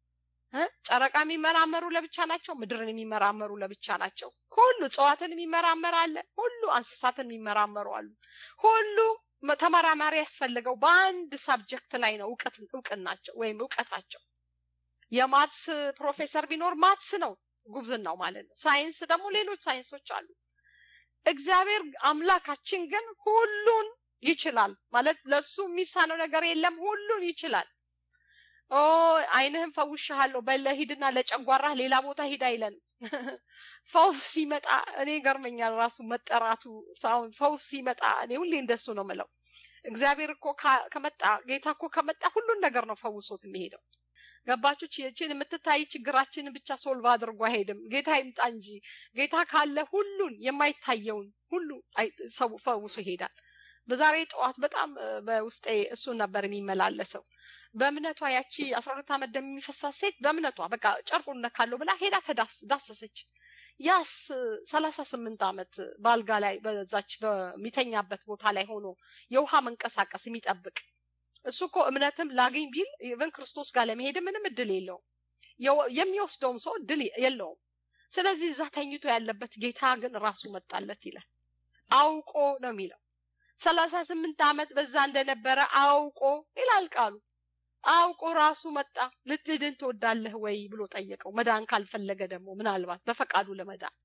ጨረቃ የሚመራመሩ ለብቻ ናቸው፣ ምድርን የሚመራመሩ ለብቻ ናቸው። ሁሉ እጽዋትን የሚመራመር አለ፣ ሁሉ እንስሳትን የሚመራመሩ አሉ። ሁሉ ተመራማሪ ያስፈልገው በአንድ ሳብጀክት ላይ ነው እውቀት እውቅናቸው ወይም እውቀታቸው። የማትስ ፕሮፌሰር ቢኖር ማትስ ነው ጉብዝናው ማለት ነው። ሳይንስ ደግሞ ሌሎች ሳይንሶች አሉ። እግዚአብሔር አምላካችን ግን ሁሉን ይችላል ማለት ለሱ የሚሳነው ነገር የለም። ሁሉን ይችላል። ኦ አይንህም ፈውሻለሁ በለ ሂድና ለጨጓራህ ሌላ ቦታ ሂድ አይለንም። ፈውስ ሲመጣ እኔ ገርመኛል ራሱ መጠራቱ ሳሁን ፈውስ ሲመጣ እኔ ሁሌ እንደሱ ነው ምለው። እግዚአብሔር እኮ ከመጣ ጌታ እኮ ከመጣ ሁሉን ነገር ነው ፈውሶት የሚሄደው። ገባችሁ? ይችን የምትታይ ችግራችንን ብቻ ሶልቭ አድርጎ አይሄድም። ጌታ ይምጣ እንጂ ጌታ ካለ ሁሉን የማይታየውን ሁሉ ፈውሶ ይሄዳል። በዛሬ ጠዋት በጣም በውስጤ እሱን ነበር የሚመላለሰው። በእምነቷ ያቺ አስራ ሁለት ዓመት ደም የሚፈሳት ሴት በእምነቷ በቃ ጨርቁን ነካለሁ ብላ ሄዳ ተዳሰሰች። ያስ ሰላሳ ስምንት ዓመት በአልጋ ላይ በዛች በሚተኛበት ቦታ ላይ ሆኖ የውሃ መንቀሳቀስ የሚጠብቅ እሱ እኮ እምነትም ላገኝ ቢል ኢቨን ክርስቶስ ጋር ለመሄድ ምንም እድል የለውም። የሚወስደውም ሰው እድል የለውም። ስለዚህ እዛ ተኝቶ ያለበት ጌታ ግን ራሱ መጣለት ይላል። አውቆ ነው የሚለው። ሰላሳ ስምንት ዓመት በዛ እንደነበረ አውቆ ይላል ቃሉ። አውቆ ራሱ መጣ። ልትድን ትወዳለህ ወይ ብሎ ጠየቀው። መዳን ካልፈለገ ደግሞ ምናልባት በፈቃዱ ለመዳን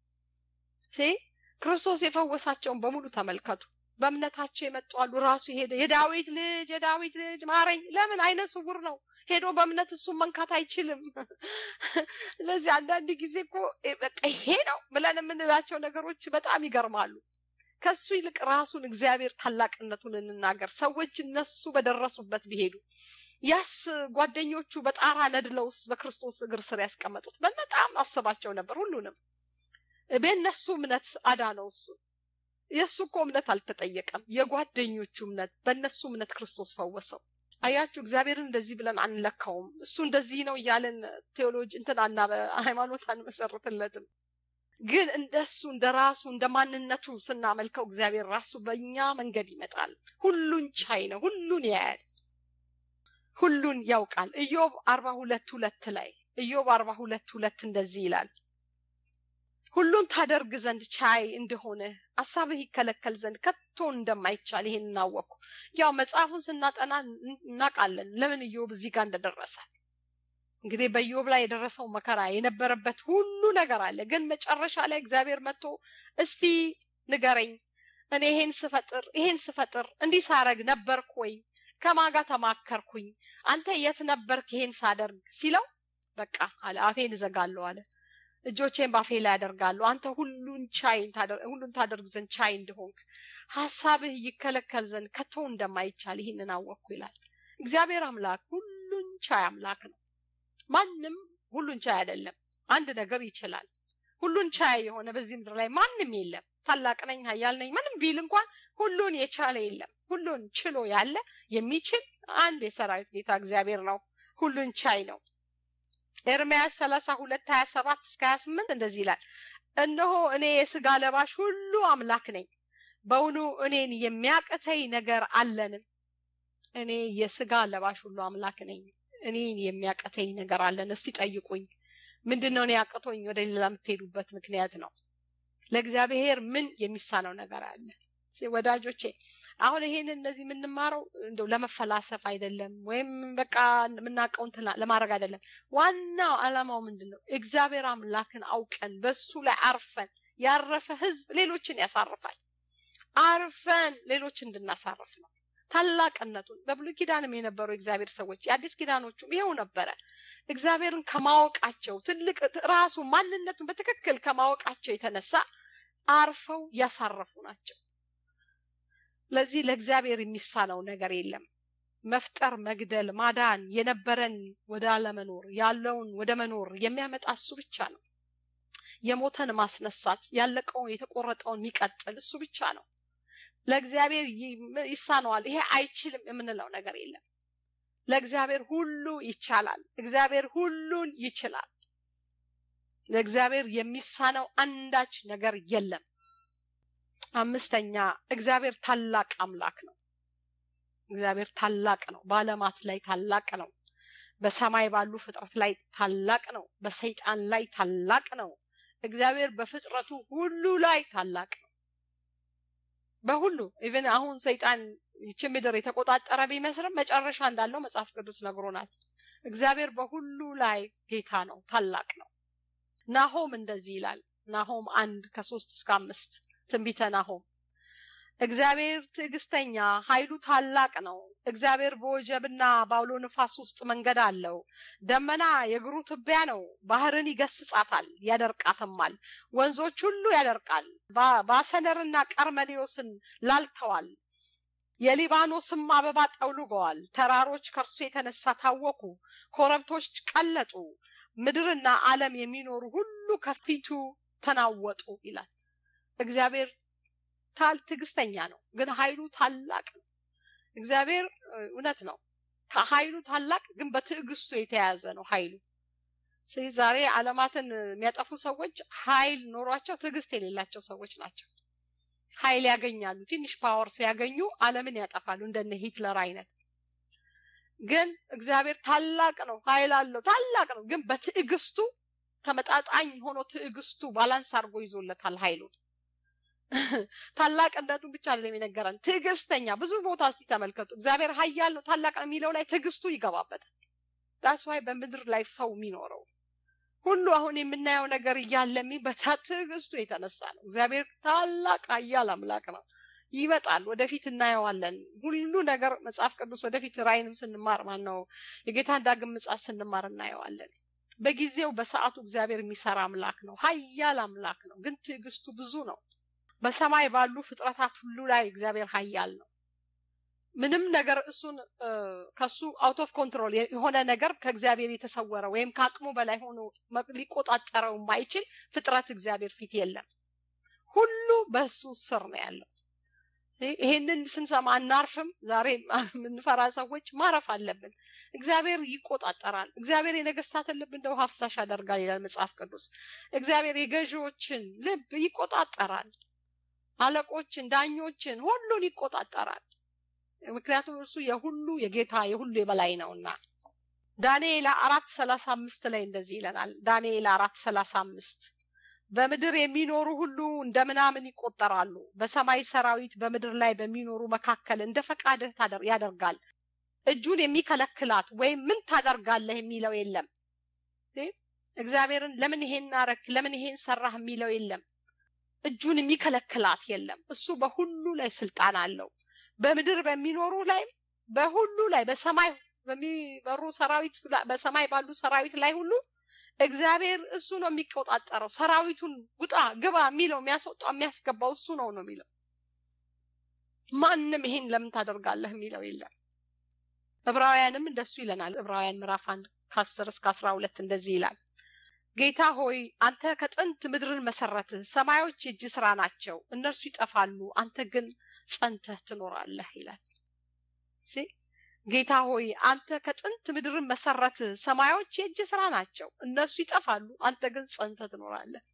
ሴ ክርስቶስ የፈወሳቸውን በሙሉ ተመልከቱ። በእምነታቸው የመጡ አሉ። ራሱ ሄደ። የዳዊት ልጅ የዳዊት ልጅ ማረኝ። ለምን? አይነ ስውር ነው። ሄዶ በእምነት እሱን መንካት አይችልም። ስለዚህ አንዳንድ ጊዜ እኮ በቃ ይሄ ነው ብለን የምንላቸው ነገሮች በጣም ይገርማሉ። ከሱ ይልቅ ራሱን እግዚአብሔር ታላቅነቱን እንናገር። ሰዎች እነሱ በደረሱበት ቢሄዱ ያስ ጓደኞቹ በጣራ ነድለው በክርስቶስ እግር ስር ያስቀመጡት በጣም አስባቸው ነበር። ሁሉንም በእነሱ እምነት አዳነው እሱ የእሱ እኮ እምነት አልተጠየቀም። የጓደኞቹ እምነት በእነሱ እምነት ክርስቶስ ፈወሰው። አያችሁ፣ እግዚአብሔርን እንደዚህ ብለን አንለካውም። እሱ እንደዚህ ነው እያለን ቴዎሎጂ እንትን አና ሃይማኖት አንመሰርትለትም። ግን እንደሱ እንደ ራሱ እንደ ማንነቱ ስናመልከው እግዚአብሔር ራሱ በእኛ መንገድ ይመጣል። ሁሉን ቻይ ነው። ሁሉን ያያል። ሁሉን ያውቃል። ኢዮብ አርባ ሁለት ሁለት ላይ ኢዮብ አርባ ሁለት ሁለት እንደዚህ ይላል ሁሉን ታደርግ ዘንድ ቻይ እንደሆነ ሀሳብህ ይከለከል ዘንድ ከቶ እንደማይቻል ይሄን እናወቅኩ። ያው መጽሐፉን ስናጠና እናውቃለን ለምን ኢዮብ እዚህ ጋር እንደደረሰ። እንግዲህ በኢዮብ ላይ የደረሰው መከራ የነበረበት ሁሉ ነገር አለ። ግን መጨረሻ ላይ እግዚአብሔር መጥቶ እስቲ ንገረኝ፣ እኔ ይሄን ስፈጥር ይሄን ስፈጥር እንዲህ ሳረግ ነበርኩ ወይ? ከማጋ ተማከርኩኝ? አንተ የት ነበርክ ይሄን ሳደርግ ሲለው በቃ አለ አፌን እዘጋለሁ አለ እጆቼን ባፌ ላይ ያደርጋለሁ። አንተ ሁሉን ቻይ ሁሉን ታደርግ ዘንድ ቻይ እንደሆንክ ሀሳብህ ይከለከል ዘንድ ከቶ እንደማይቻል ይህንን አወቅኩ ይላል። እግዚአብሔር አምላክ ሁሉን ቻይ አምላክ ነው። ማንም ሁሉን ቻይ አይደለም። አንድ ነገር ይችላል። ሁሉን ቻይ የሆነ በዚህ ምድር ላይ ማንም የለም። ታላቅ ነኝ፣ ኃያል ነኝ ምንም ቢል እንኳን ሁሉን የቻለ የለም። ሁሉን ችሎ ያለ የሚችል አንድ የሰራዊት ጌታ እግዚአብሔር ነው። ሁሉን ቻይ ነው። ኤርምያስ ሰላሳ ሁለት ሀያ ሰባት እስከ ሀያ ስምንት እንደዚህ ይላል። እነሆ እኔ የስጋ ለባሽ ሁሉ አምላክ ነኝ፣ በውኑ እኔን የሚያቅተኝ ነገር አለንም? እኔ የስጋ ለባሽ ሁሉ አምላክ ነኝ፣ እኔን የሚያቅተኝ ነገር አለን? እስቲ ጠይቁኝ። ምንድን ነው እኔ ያቅቶኝ ወደ ሌላ የምትሄዱበት ምክንያት ነው? ለእግዚአብሔር ምን የሚሳነው ነገር አለ? ወዳጆቼ አሁን ይሄን እነዚህ የምንማረው እንደው ለመፈላሰፍ አይደለም፣ ወይም በቃ የምናውቀውን ለማድረግ አይደለም። ዋናው ዓላማው ምንድን ነው? እግዚአብሔር አምላክን አውቀን በሱ ላይ አርፈን ያረፈ ሕዝብ ሌሎችን ያሳርፋል። አርፈን ሌሎች እንድናሳርፍ ነው ታላቅነቱን። በብሉይ ኪዳንም የነበሩ የእግዚአብሔር ሰዎች የአዲስ ኪዳኖቹም ይኸው ነበረ። እግዚአብሔርን ከማወቃቸው ትልቅ ራሱ ማንነቱን በትክክል ከማወቃቸው የተነሳ አርፈው ያሳረፉ ናቸው። ለዚህ ለእግዚአብሔር የሚሳነው ነገር የለም። መፍጠር፣ መግደል፣ ማዳን፣ የነበረን ወደ አለመኖር ያለውን ወደ መኖር የሚያመጣ እሱ ብቻ ነው። የሞተን ማስነሳት፣ ያለቀውን የተቆረጠውን የሚቀጥል እሱ ብቻ ነው። ለእግዚአብሔር ይሳነዋል፣ ይሄ አይችልም የምንለው ነገር የለም። ለእግዚአብሔር ሁሉ ይቻላል። እግዚአብሔር ሁሉን ይችላል። ለእግዚአብሔር የሚሳነው አንዳች ነገር የለም። አምስተኛ እግዚአብሔር ታላቅ አምላክ ነው። እግዚአብሔር ታላቅ ነው። በዓለማት ላይ ታላቅ ነው። በሰማይ ባሉ ፍጥረት ላይ ታላቅ ነው። በሰይጣን ላይ ታላቅ ነው። እግዚአብሔር በፍጥረቱ ሁሉ ላይ ታላቅ ነው። በሁሉ ኢቨን አሁን ሰይጣን ይቺ ምድር የተቆጣጠረ ቢመስልም መጨረሻ እንዳለው መጽሐፍ ቅዱስ ነግሮናል። እግዚአብሔር በሁሉ ላይ ጌታ ነው፣ ታላቅ ነው። ናሆም እንደዚህ ይላል። ናሆም አንድ ከሶስት እስከ አምስት ትንቢተ ናሆም እግዚአብሔር ትዕግስተኛ፣ ኃይሉ ታላቅ ነው። እግዚአብሔር በወጀብና በአውሎ ንፋስ ውስጥ መንገድ አለው። ደመና የእግሩ ትቢያ ነው። ባህርን ይገስጻታል፣ ያደርቃትማል። ወንዞች ሁሉ ያደርቃል። ባሰነርና ቀርሜሌዎስን ላልተዋል። የሊባኖስም አበባ ጠውልገዋል። ተራሮች ከእርሱ የተነሳ ታወኩ፣ ኮረብቶች ቀለጡ። ምድርና ዓለም የሚኖሩ ሁሉ ከፊቱ ተናወጡ ይላል። እግዚአብሔር ታል ትዕግስተኛ ነው፣ ግን ኃይሉ ታላቅ ነው። እግዚአብሔር እውነት ነው ከኃይሉ ታላቅ ግን በትዕግስቱ የተያዘ ነው ኃይሉ። ስለዚህ ዛሬ ዓለማትን የሚያጠፉ ሰዎች ኃይል ኖሯቸው ትዕግስት የሌላቸው ሰዎች ናቸው። ኃይል ያገኛሉ፣ ትንሽ ፓወር ሲያገኙ ዓለምን ያጠፋሉ፣ እንደነ ሂትለር አይነት። ግን እግዚአብሔር ታላቅ ነው፣ ኃይል አለው፣ ታላቅ ነው። ግን በትዕግስቱ ተመጣጣኝ ሆኖ ትዕግስቱ ባላንስ አድርጎ ይዞለታል ኃይሉን። ታላቅነቱ ብቻ አይደለም የነገረን፣ ትዕግስተኛ። ብዙ ቦታ እስቲ ተመልከቱ። እግዚአብሔር ኃያል ነው ታላቅ ነው የሚለው ላይ ትዕግስቱ ይገባበታል። ዳስ ዋይ በምድር ላይ ሰው የሚኖረው ሁሉ አሁን የምናየው ነገር እያለ በታ ትዕግስቱ የተነሳ ነው። እግዚአብሔር ታላቅ ኃያል አምላክ ነው። ይመጣል፣ ወደፊት እናየዋለን። ሁሉ ነገር መጽሐፍ ቅዱስ ወደፊት ራእይንም ስንማር ማን ነው የጌታን ዳግም ምጽአት ስንማር እናየዋለን። በጊዜው በሰዓቱ እግዚአብሔር የሚሰራ አምላክ ነው። ኃያል አምላክ ነው፣ ግን ትዕግስቱ ብዙ ነው። በሰማይ ባሉ ፍጥረታት ሁሉ ላይ እግዚአብሔር ኃያል ነው። ምንም ነገር እሱን ከሱ አውት ኦፍ ኮንትሮል የሆነ ነገር ከእግዚአብሔር የተሰወረ ወይም ከአቅሙ በላይ ሆኖ ሊቆጣጠረው የማይችል ፍጥረት እግዚአብሔር ፊት የለም። ሁሉ በሱ ስር ነው ያለው። ይሄንን ስንሰማ አናርፍም። ዛሬ የምንፈራ ሰዎች ማረፍ አለብን። እግዚአብሔር ይቆጣጠራል። እግዚአብሔር የነገስታትን ልብ እንደ ውሃ ፈሳሽ ያደርጋል ይላል መጽሐፍ ቅዱስ። እግዚአብሔር የገዢዎችን ልብ ይቆጣጠራል። አለቆችን፣ ዳኞችን ሁሉን ይቆጣጠራል። ምክንያቱም እርሱ የሁሉ የጌታ የሁሉ የበላይ ነውና። ዳንኤል አራት ሰላሳ አምስት ላይ እንደዚህ ይለናል። ዳንኤል አራት ሰላሳ አምስት በምድር የሚኖሩ ሁሉ እንደ ምናምን ይቆጠራሉ። በሰማይ ሰራዊት በምድር ላይ በሚኖሩ መካከል እንደ ፈቃድህ ያደርጋል። እጁን የሚከለክላት ወይም ምን ታደርጋለህ የሚለው የለም። እግዚአብሔርን ለምን ይሄን አረክ፣ ለምን ይሄን ሰራህ የሚለው የለም። እጁን የሚከለክላት የለም። እሱ በሁሉ ላይ ስልጣን አለው። በምድር በሚኖሩ ላይ በሁሉ ላይ በሰማይ በሚበሩ ሰራዊት በሰማይ ባሉ ሰራዊት ላይ ሁሉ እግዚአብሔር እሱ ነው የሚቆጣጠረው። ሰራዊቱን ውጣ ግባ የሚለው የሚያስወጣው የሚያስገባው እሱ ነው ነው የሚለው። ማንም ይሄን ለምን ታደርጋለህ የሚለው የለም። ዕብራውያንም እንደሱ ይለናል። ዕብራውያን ምዕራፍ አንድ ከአስር እስከ አስራ ሁለት እንደዚህ ይላል። ጌታ ሆይ አንተ ከጥንት ምድርን መሰረትህ፣ ሰማዮች የእጅ ስራ ናቸው። እነርሱ ይጠፋሉ፣ አንተ ግን ጸንተህ ትኖራለህ ይላል። ጌታ ሆይ አንተ ከጥንት ምድርን መሰረትህ፣ ሰማዮች የእጅ ስራ ናቸው። እነሱ ይጠፋሉ፣ አንተ ግን ጸንተህ ትኖራለህ።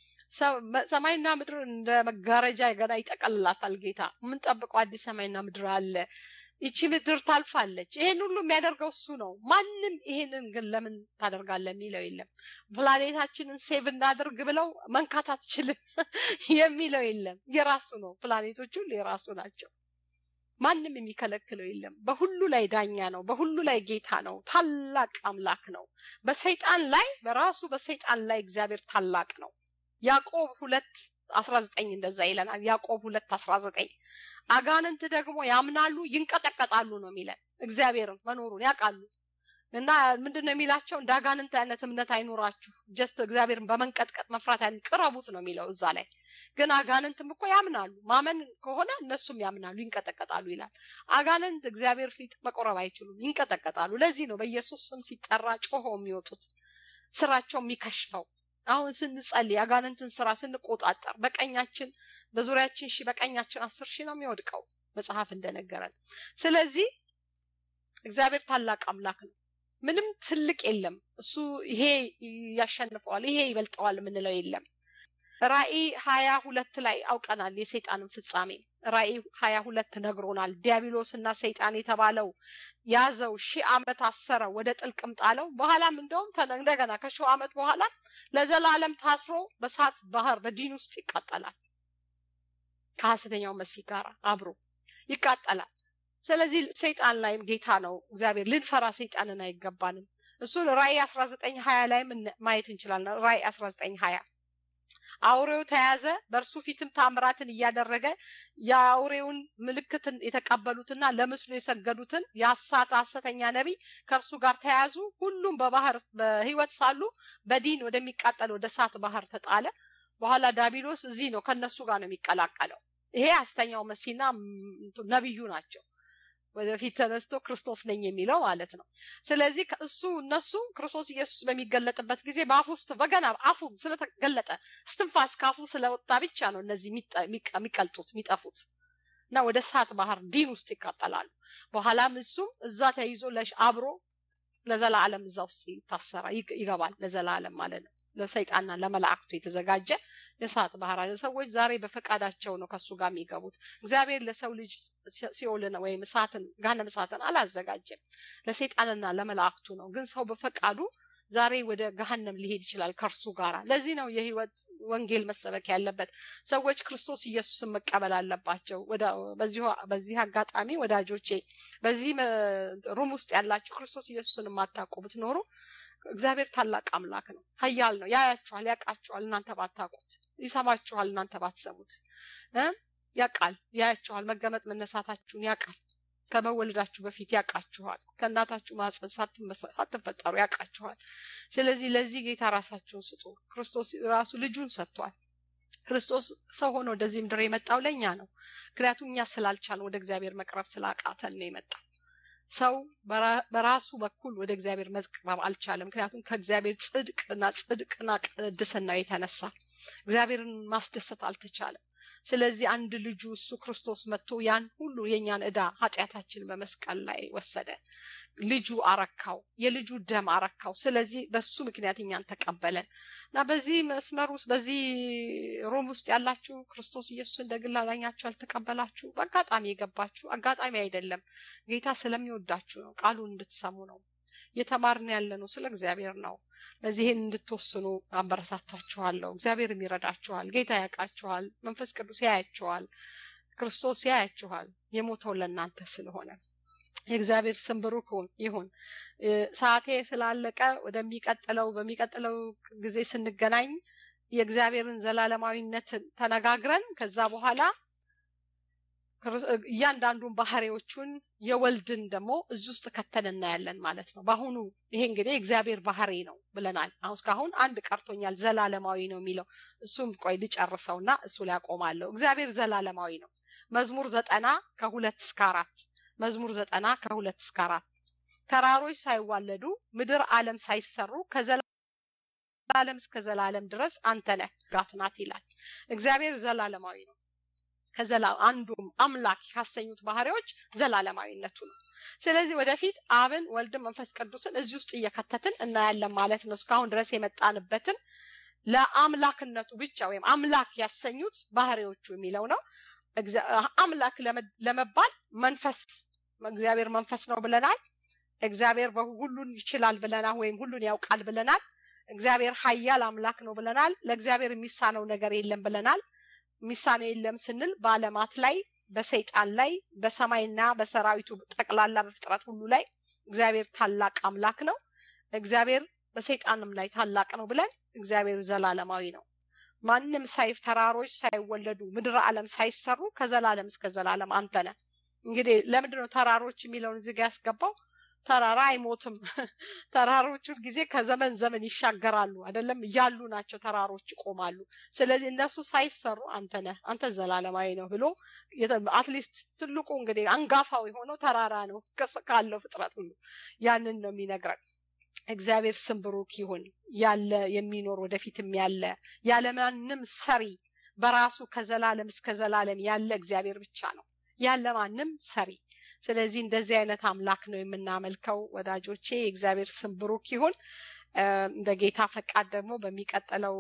ሰማይና ምድር እንደ መጋረጃ ገና ይጠቀልላታል ጌታ። የምንጠብቀው አዲስ ሰማይና ምድር አለ። ይቺ ምድር ታልፋለች። ይሄን ሁሉ የሚያደርገው እሱ ነው። ማንም ይሄንን ግን ለምን ታደርጋለህ የሚለው የለም። ፕላኔታችንን ሴቭ እናድርግ ብለው መንካት አትችልም የሚለው የለም። የራሱ ነው። ፕላኔቶች ሁሉ የራሱ ናቸው። ማንም የሚከለክለው የለም። በሁሉ ላይ ዳኛ ነው። በሁሉ ላይ ጌታ ነው። ታላቅ አምላክ ነው። በሰይጣን ላይ በራሱ በሰይጣን ላይ እግዚአብሔር ታላቅ ነው። ያዕቆብ ሁለት አስራ ዘጠኝ እንደዛ ይለናል። ያዕቆብ ሁለት አስራ ዘጠኝ አጋንንት ደግሞ ያምናሉ ይንቀጠቀጣሉ ነው የሚለን። እግዚአብሔርን መኖሩን ያውቃሉ እና ምንድን ነው የሚላቸው? እንደ አጋንንት አይነት እምነት አይኖራችሁ፣ ጀስት እግዚአብሔርን በመንቀጥቀጥ መፍራት ያን ቅረቡት ነው የሚለው እዛ ላይ። ግን አጋንንትም እኮ ያምናሉ። ማመን ከሆነ እነሱም ያምናሉ፣ ይንቀጠቀጣሉ ይላል። አጋንንት እግዚአብሔር ፊት መቆረብ አይችሉም፣ ይንቀጠቀጣሉ። ለዚህ ነው በኢየሱስ ስም ሲጠራ ጮሆ የሚወጡት ስራቸው የሚከሽፈው። አሁን ስንጸልይ አጋንንትን ስራ ስንቆጣጠር በቀኛችን በዙሪያችን ሺህ በቀኛችን አስር ሺህ ነው የሚወድቀው መጽሐፍ እንደነገረን። ስለዚህ እግዚአብሔር ታላቅ አምላክ ነው። ምንም ትልቅ የለም። እሱ ይሄ ያሸንፈዋል፣ ይሄ ይበልጠዋል የምንለው የለም። ራእይ ሀያ ሁለት ላይ አውቀናል የሰይጣንን ፍጻሜ። ራእይ ሀያ ሁለት ነግሮናል። ዲያብሎስ እና ሰይጣን የተባለው ያዘው ሺህ ዓመት አሰረ፣ ወደ ጥልቅም ጣለው። በኋላም እንደውም እንደገና ከሺህ ዓመት በኋላ ለዘላለም ታስሮ በሳት ባህር በዲን ውስጥ ይቃጠላል። ከሐሰተኛው መሲህ ጋር አብሮ ይቃጠላል። ስለዚህ ሰይጣን ላይም ጌታ ነው እግዚአብሔር። ልንፈራ ሰይጣንን አይገባንም። እሱን ራእይ አስራ ዘጠኝ ሀያ ላይም ማየት እንችላለን። ራእይ አስራ ዘጠኝ ሀያ አውሬው ተያዘ፣ በእርሱ ፊትም ታምራትን እያደረገ የአውሬውን ምልክትን የተቀበሉትና ለምስሉ የሰገዱትን የአሳት ሐሰተኛ ነቢይ ከእርሱ ጋር ተያዙ። ሁሉም በባህር በሕይወት ሳሉ በዲን ወደሚቃጠል ወደ እሳት ባህር ተጣለ። በኋላ ዳቢሎስ እዚህ ነው ከነሱ ጋር ነው የሚቀላቀለው። ይሄ ሐሰተኛው መሲና ነቢዩ ናቸው። ወደፊት ተነስቶ ክርስቶስ ነኝ የሚለው ማለት ነው። ስለዚህ እሱ እነሱ ክርስቶስ ኢየሱስ በሚገለጥበት ጊዜ በአፉ ውስጥ በገና አፉ ስለተገለጠ እስትንፋስ ከአፉ ስለወጣ ብቻ ነው እነዚህ የሚቀልጡት የሚጠፉት እና ወደ እሳት ባህር ዲን ውስጥ ይቃጠላሉ። በኋላም እሱም እዛ ተይዞ አብሮ ለዘላለም እዛ ውስጥ ይታሰራ ይገባል። ለዘላለም ማለት ነው። ለሰይጣንና ለመላእክቱ የተዘጋጀ የእሳት ባህር አለ። ሰዎች ዛሬ በፈቃዳቸው ነው ከሱ ጋር የሚገቡት። እግዚአብሔር ለሰው ልጅ ሲኦልን ወይም እሳትን ገሃነመ እሳትን አላዘጋጀም። ለሰይጣንና ለመላእክቱ ነው። ግን ሰው በፈቃዱ ዛሬ ወደ ገሃነም ሊሄድ ይችላል ከእርሱ ጋራ። ለዚህ ነው የህይወት ወንጌል መሰበክ ያለበት። ሰዎች ክርስቶስ ኢየሱስን መቀበል አለባቸው። በዚህ አጋጣሚ ወዳጆቼ፣ በዚህ ሩም ውስጥ ያላችሁ ክርስቶስ ኢየሱስን የማታውቁ ብትኖሩ እግዚአብሔር ታላቅ አምላክ ነው፣ ኃያል ነው። ያያችኋል፣ ያውቃችኋል፣ እናንተ ባታውቁት፣ ይሰማችኋል፣ እናንተ ባትሰሙት። ያውቃል፣ ያያችኋል፣ መገመጥ መነሳታችሁን ያውቃል። ከመወለዳችሁ በፊት ያውቃችኋል። ከእናታችሁ ማህፀን ሳትፈጠሩ ያውቃችኋል። ስለዚህ ለዚህ ጌታ ራሳችሁን ስጡ። ክርስቶስ ራሱ ልጁን ሰጥቷል። ክርስቶስ ሰው ሆኖ ወደዚህ ምድር የመጣው ለእኛ ነው። ምክንያቱም እኛ ስላልቻልን ወደ እግዚአብሔር መቅረብ ስላቃተን ነው የመጣው። ሰው በራሱ በኩል ወደ እግዚአብሔር መቅረብ አልቻለም። ምክንያቱም ከእግዚአብሔር ጽድቅና ጽድቅና ቅድስና የተነሳ እግዚአብሔርን ማስደሰት አልተቻለም። ስለዚህ አንድ ልጁ እሱ ክርስቶስ መጥቶ ያን ሁሉ የእኛን ዕዳ ኃጢአታችን በመስቀል ላይ ወሰደ። ልጁ አረካው፣ የልጁ ደም አረካው። ስለዚህ በሱ ምክንያት እኛን ተቀበለን እና በዚህ መስመር ውስጥ በዚህ ሮም ውስጥ ያላችሁ ክርስቶስ ኢየሱስ እንደ ግል አዳኛችሁ ያልተቀበላችሁ በአጋጣሚ የገባችሁ አጋጣሚ አይደለም፣ ጌታ ስለሚወዳችሁ ነው። ቃሉን እንድትሰሙ ነው። እየተማርን ያለ ነው ስለ እግዚአብሔር ነው። ለዚህ ይህን እንድትወስኑ አበረታታችኋለሁ። እግዚአብሔርም ይረዳችኋል። ጌታ ያውቃችኋል። መንፈስ ቅዱስ ያያችኋል። ክርስቶስ ያያችኋል። የሞተው ለእናንተ ስለሆነ የእግዚአብሔር ስም ብሩክ ይሁን። ሰዓቴ ስላለቀ ወደሚቀጥለው በሚቀጥለው ጊዜ ስንገናኝ የእግዚአብሔርን ዘላለማዊነትን ተነጋግረን ከዛ በኋላ እያንዳንዱን ባህሪዎቹን የወልድን ደግሞ እዚህ ውስጥ ከተን እናያለን ማለት ነው። በአሁኑ ይሄ እንግዲህ እግዚአብሔር ባህሪ ነው ብለናል። አሁን እስካሁን አንድ ቀርቶኛል፣ ዘላለማዊ ነው የሚለው እሱም ቆይ ልጨርሰውና እሱ ላይ አቆማለሁ። እግዚአብሔር ዘላለማዊ ነው። መዝሙር ዘጠና ከሁለት እስከ አራት መዝሙር ዘጠና ከሁለት እስከ አራት ተራሮች ሳይዋለዱ ምድር ዓለም ሳይሰሩ ከዘላለም እስከ ዘላለም ድረስ አንተ ነህ ጋት ናት ይላል። እግዚአብሔር ዘላለማዊ ነው። ከዘላ አንዱም አምላክ ካሰኙት ባህሪዎች ዘላለማዊነቱ ነው። ስለዚህ ወደፊት አብን፣ ወልድን፣ መንፈስ ቅዱስን እዚህ ውስጥ እየከተትን እናያለን ማለት ነው። እስካሁን ድረስ የመጣንበትን ለአምላክነቱ ብቻ ወይም አምላክ ያሰኙት ባህሪዎቹ የሚለው ነው። አምላክ ለመባል መንፈስ እግዚአብሔር መንፈስ ነው ብለናል። እግዚአብሔር ሁሉን ይችላል ብለናል፣ ወይም ሁሉን ያውቃል ብለናል። እግዚአብሔር ኃያል አምላክ ነው ብለናል። ለእግዚአብሔር የሚሳነው ነገር የለም ብለናል። ሚሳኔ የለም ስንል በዓለማት ላይ በሰይጣን ላይ በሰማይና በሰራዊቱ ጠቅላላ በፍጥረት ሁሉ ላይ እግዚአብሔር ታላቅ አምላክ ነው። እግዚአብሔር በሰይጣንም ላይ ታላቅ ነው ብለን እግዚአብሔር ዘላለማዊ ነው። ማንም ሳይፍ ተራሮች ሳይወለዱ ምድር ዓለም ሳይሰሩ ከዘላለም እስከ ዘላለም አንተ ነህ። እንግዲህ ለምንድን ነው ተራሮች የሚለውን እዚህ ጋር ያስገባው? ተራራ አይሞትም። ተራሮች ጊዜ ከዘመን ዘመን ይሻገራሉ አይደለም እያሉ ናቸው። ተራሮች ይቆማሉ። ስለዚህ እነሱ ሳይሰሩ አንተ ነህ፣ አንተ ዘላለማዊ ነው ብሎ አትሊስት ትልቁ እንግዲህ አንጋፋው የሆነው ተራራ ነው ካለው ፍጥረት ሁሉ ያንን ነው የሚነግረን። እግዚአብሔር ስም ብሩክ ይሁን። ያለ የሚኖር ወደፊትም ያለ ያለማንም ሰሪ በራሱ ከዘላለም እስከ ዘላለም ያለ እግዚአብሔር ብቻ ነው ያለ ማንም ሰሪ ስለዚህ እንደዚህ አይነት አምላክ ነው የምናመልከው ወዳጆቼ። የእግዚአብሔር ስም ብሩክ ይሁን። እንደ ጌታ ፈቃድ ደግሞ በሚቀጥለው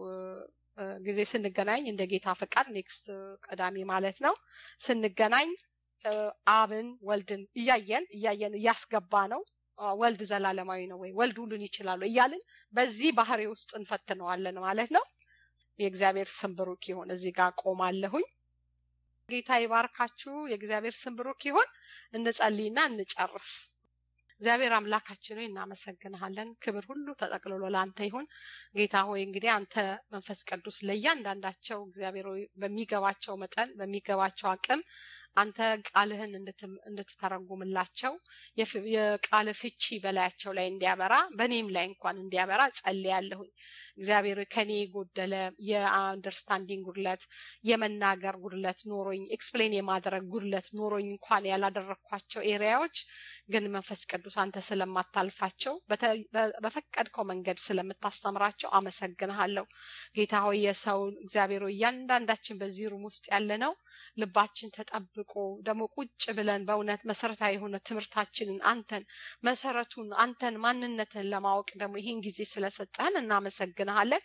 ጊዜ ስንገናኝ እንደ ጌታ ፈቃድ ኔክስት ቅዳሜ ማለት ነው ስንገናኝ አብን ወልድን እያየን እያየን እያስገባ ነው ወልድ ዘላለማዊ ነው ወይ ወልድ ሁሉን ይችላሉ እያልን በዚህ ባህሪ ውስጥ እንፈትነዋለን ማለት ነው። የእግዚአብሔር ስም ብሩክ ይሁን። እዚህ ጋር ቆማለሁኝ። ጌታ ይባርካችሁ። የእግዚአብሔር ስም ብሩክ ይሁን። እንጸልይና እንጨርስ። እግዚአብሔር አምላካችን ሆይ እናመሰግንሃለን። ክብር ሁሉ ተጠቅልሎ ለአንተ ይሁን። ጌታ ሆይ እንግዲህ አንተ መንፈስ ቅዱስ ለእያንዳንዳቸው እግዚአብሔር ሆይ በሚገባቸው መጠን በሚገባቸው አቅም አንተ ቃልህን እንድትተረጉምላቸው የቃል ፍቺ በላያቸው ላይ እንዲያበራ በእኔም ላይ እንኳን እንዲያበራ ጸልያለሁኝ። እግዚአብሔር ከኔ የጎደለ የአንደርስታንዲንግ ጉድለት፣ የመናገር ጉድለት ኖሮኝ ኤክስፕሌን የማድረግ ጉድለት ኖሮኝ እንኳን ያላደረግኳቸው ኤሪያዎች ግን መንፈስ ቅዱስ አንተ ስለማታልፋቸው በፈቀድከው መንገድ ስለምታስተምራቸው አመሰግንሃለሁ። ጌታ ሆይ የሰውን እግዚአብሔር ሆይ እያንዳንዳችን በዚህ ሩም ውስጥ ያለ ነው ልባችን ተጠብቆ ደግሞ ቁጭ ብለን በእውነት መሰረታዊ የሆነ ትምህርታችንን አንተን መሰረቱን አንተን ማንነትን ለማወቅ ደግሞ ይህን ጊዜ ስለሰጠህን እናመሰግንሃለን።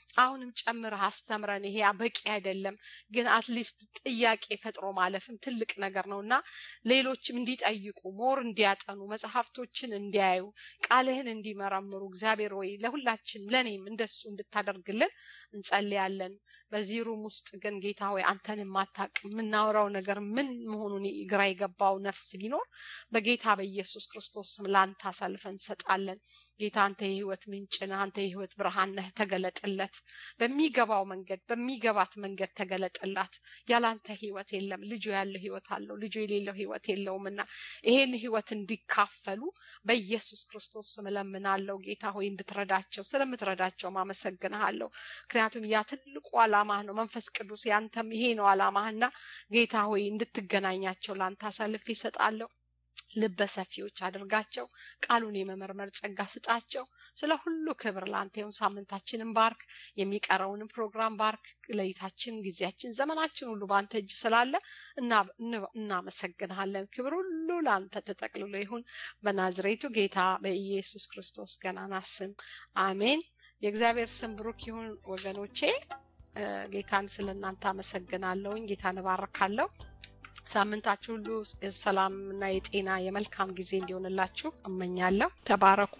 አሁንም ጨምረህ አስተምረን። ይሄ በቂ አይደለም፣ ግን አትሊስት ጥያቄ ፈጥሮ ማለፍም ትልቅ ነገር ነው እና ሌሎችም እንዲጠይቁ ሞር እንዲያጠኑ መጽሐፍቶችን እንዲያዩ ቃልህን እንዲመረምሩ እግዚአብሔር ወይ ለሁላችንም ለእኔም እንደሱ እንድታደርግልን እንጸልያለን። በዚህ ሩም ውስጥ ግን ጌታ ሆይ አንተን የማታቅ የምናወራው ነገር ምን መሆኑን ግራ የገባው ነፍስ ቢኖር በጌታ በኢየሱስ ክርስቶስ ስም ለአንተ አሳልፈን እንሰጣለን። ጌታ አንተ የህይወት ምንጭ ነህ። አንተ የህይወት ብርሃን ነህ። ተገለጥለት። በሚገባው መንገድ በሚገባት መንገድ ተገለጥላት። ያላንተ ህይወት የለም። ልጁ ያለው ህይወት አለው፣ ልጁ የሌለው ህይወት የለውም እና ይሄን ህይወት እንዲካፈሉ በኢየሱስ ክርስቶስ ስም እለምናለሁ። ጌታ ሆይ እንድትረዳቸው ስለምትረዳቸውም አመሰግንሃለሁ። ምክንያቱም ያ ትልቁ አላማህ ነው። መንፈስ ቅዱስ ያንተም ይሄ ነው አላማህና ጌታ ሆይ እንድትገናኛቸው ለአንተ አሳልፌ ይሰጣለሁ። ልበ ሰፊዎች አድርጋቸው። ቃሉን የመመርመር ጸጋ ስጣቸው። ስለ ሁሉ ክብር ለአንተ ይሁን። ሳምንታችንን ባርክ። የሚቀረውንም ፕሮግራም ባርክ። ለይታችን፣ ጊዜያችን፣ ዘመናችን ሁሉ በአንተ እጅ ስላለ እናመሰግንሃለን። ክብር ሁሉ ለአንተ ተጠቅልሎ ይሁን በናዝሬቱ ጌታ በኢየሱስ ክርስቶስ ገናና ስም አሜን። የእግዚአብሔር ስም ብሩክ ይሁን ወገኖቼ። ጌታን ስለ እናንተ አመሰግናለሁኝ። ጌታን እባርካለሁ። ሳምንታችሁ ሁሉ የሰላም እና የጤና የመልካም ጊዜ እንዲሆንላችሁ እመኛለሁ። ተባረኩ።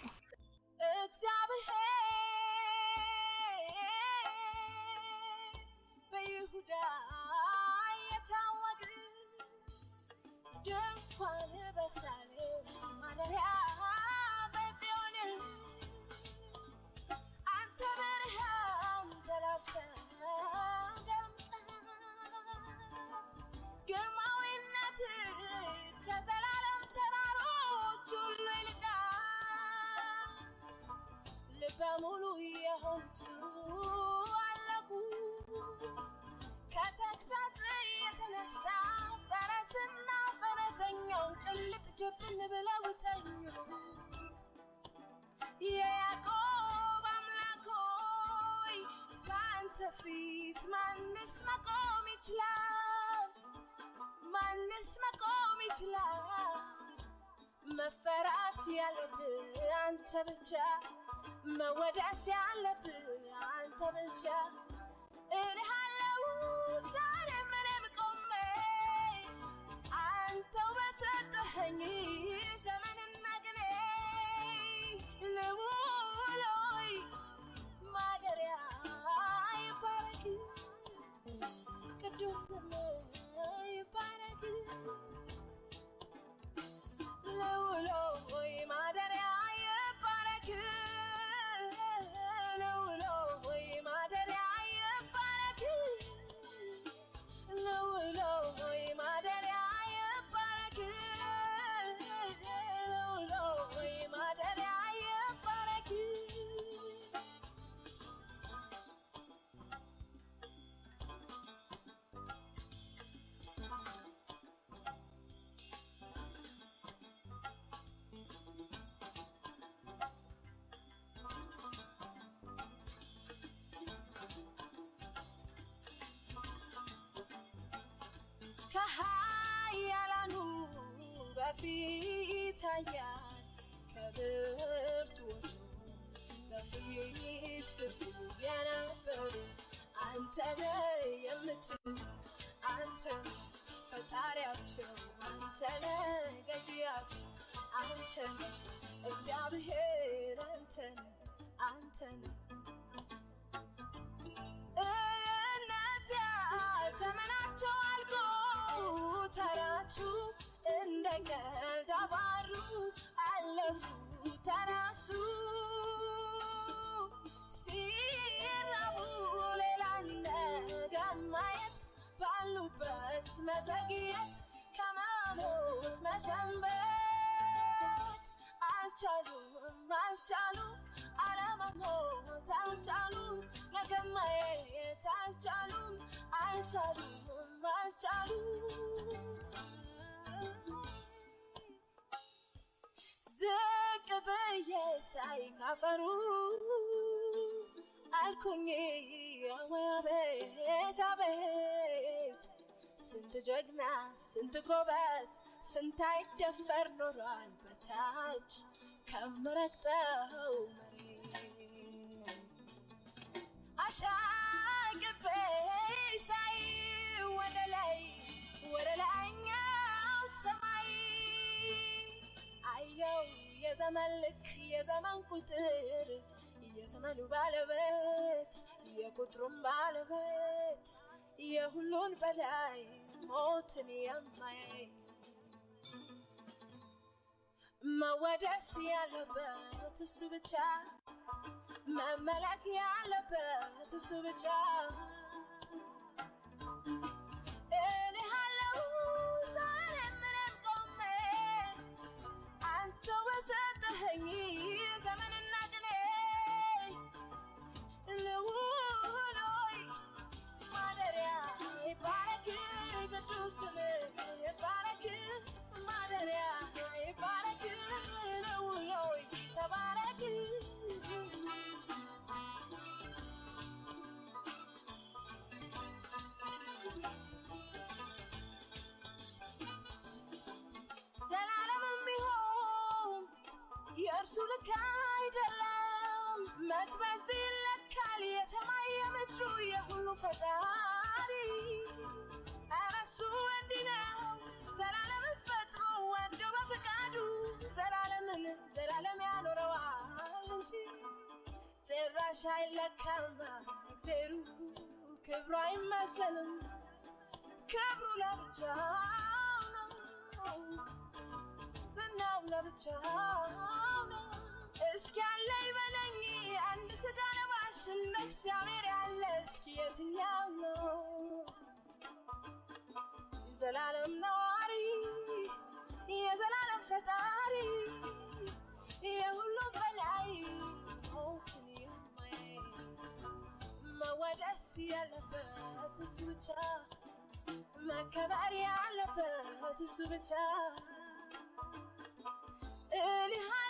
በይሁዳ የታወቅ ድንኳን በሳሌም ማደሪያ በጽዮን አንተ ብርሃን ተላብሰህ ግርማዊነት ከዘላለም ተራሮች ሁሉ ይልቃል። ልበ ሙሉ የሆኑት አለቁ። ከተግሳጽ የተነሳ ፈረስና ፈረሰኛው ጭልጥ ጭብን ብለው ተኙ። የያዕቆብ አምላክ ሆይ በአንተ ፊት ማንስ መቆም ይችላል? ማንስ መቆም ይችላል? መፈራት ያለብህ አንተ ብቻ፣ መወደስ ያለብህ አንተ ብቻ እልሃለው ዛሬ ምንም ቆሜ አንተው በሰጠኸኝ ዘመንና ግኔ ልውሎይ ማደሪያ ይባረክ ቅዱስ ስምህ ይባረክ ልውሎይ ማደሪያ ይባረክ ልውሎይ ማደሪያ ይባረክ ልውሎይ ማደሪያ ይባረክ ልውሎይ ማደሪያ ይባረክ ከኃያላኑ በፊት ኃያል ከብርቱዎቹ በፊት ብርቱ የነበሩ አንተ ነህ የምትል አንተ ነህ ፈጣሪያቸው አንተ ነህ ገዢያቸው አንተ ነህ እግዚአብሔር አንተ ነህ አንተ ነህ እነዚያ ዘመናቸው አልቆ ተራቹ እንደ ቀልድ አባሩ አለፉ ተራሱ ሲራቡ ሌላ ነገር ማየት ባሉበት መዘግየት ከመሞት መሰንበት አልቻሉም አልቻሉም አለመሞት አልቻሉም ነገር ማየት አልቻሉም አልቻሉም አልቻሉም ዝቅ ብዬ ሳይ ካፈሩ አልኩኝ ወይ አቤት አቤት ስንት ጀግና ስንት ጎበዝ ስንት አይደፈር ኖሯል በታች ከምረግጠው መሬት አሻግቤ ሳይ ወደ ላይ ወደ ላይኛው ሰማይ አየው የዘመን ልክ የዘመን ቁጥር የዘመኑ ባለቤት የቁጥሩም ባለቤት የሁሉን በላይ ሞትን የማይ መወደስ ያለበት እሱ ብቻ መመለክ ያለበት እሱ ብቻ እልሃለሁ ዛሬ ምንም ቆሜ አንተ በሰጠኸኝ ዘመንና ቅኔ ልውል ሆይ ማደሪያ ይባረክ ቅዱስ ስምህ ይባረክ ማደሪያ ይባረክ ልውል ሆይ ተባረክ ዘላለምም ቢሆን የእርሱ ልክ አይደለም። መች በዚህ ይለካል የሰማይ የምድሩ የሁሉ ፈጣሪ። ኧረ እሱ እንዲህ ነው ዘላለምን ፈጥሮ ወዶ በፈቃዱ ዘላለምን ዘላለም ያኖረዋል እንጂ ጭራሽ አይለካም እግዜሩ ክብሩ አይመዘንም ክብሩ ለብቻው ነው ዝናው ለብቻው ነው። እስኪ ያለ ይበለኝ አንድ ስጋ ለባሽ እንደ እግዚአብሔር ያለ እስኪ የትኛው ነው? የዘላለም ነዋሪ የዘላለም ፈጣሪ የሁሉ በላይ ሞትን የማያይ መወደስ ያለበት እሱ ብቻ መከበር ያለበት እሱ ብቻ እልሃ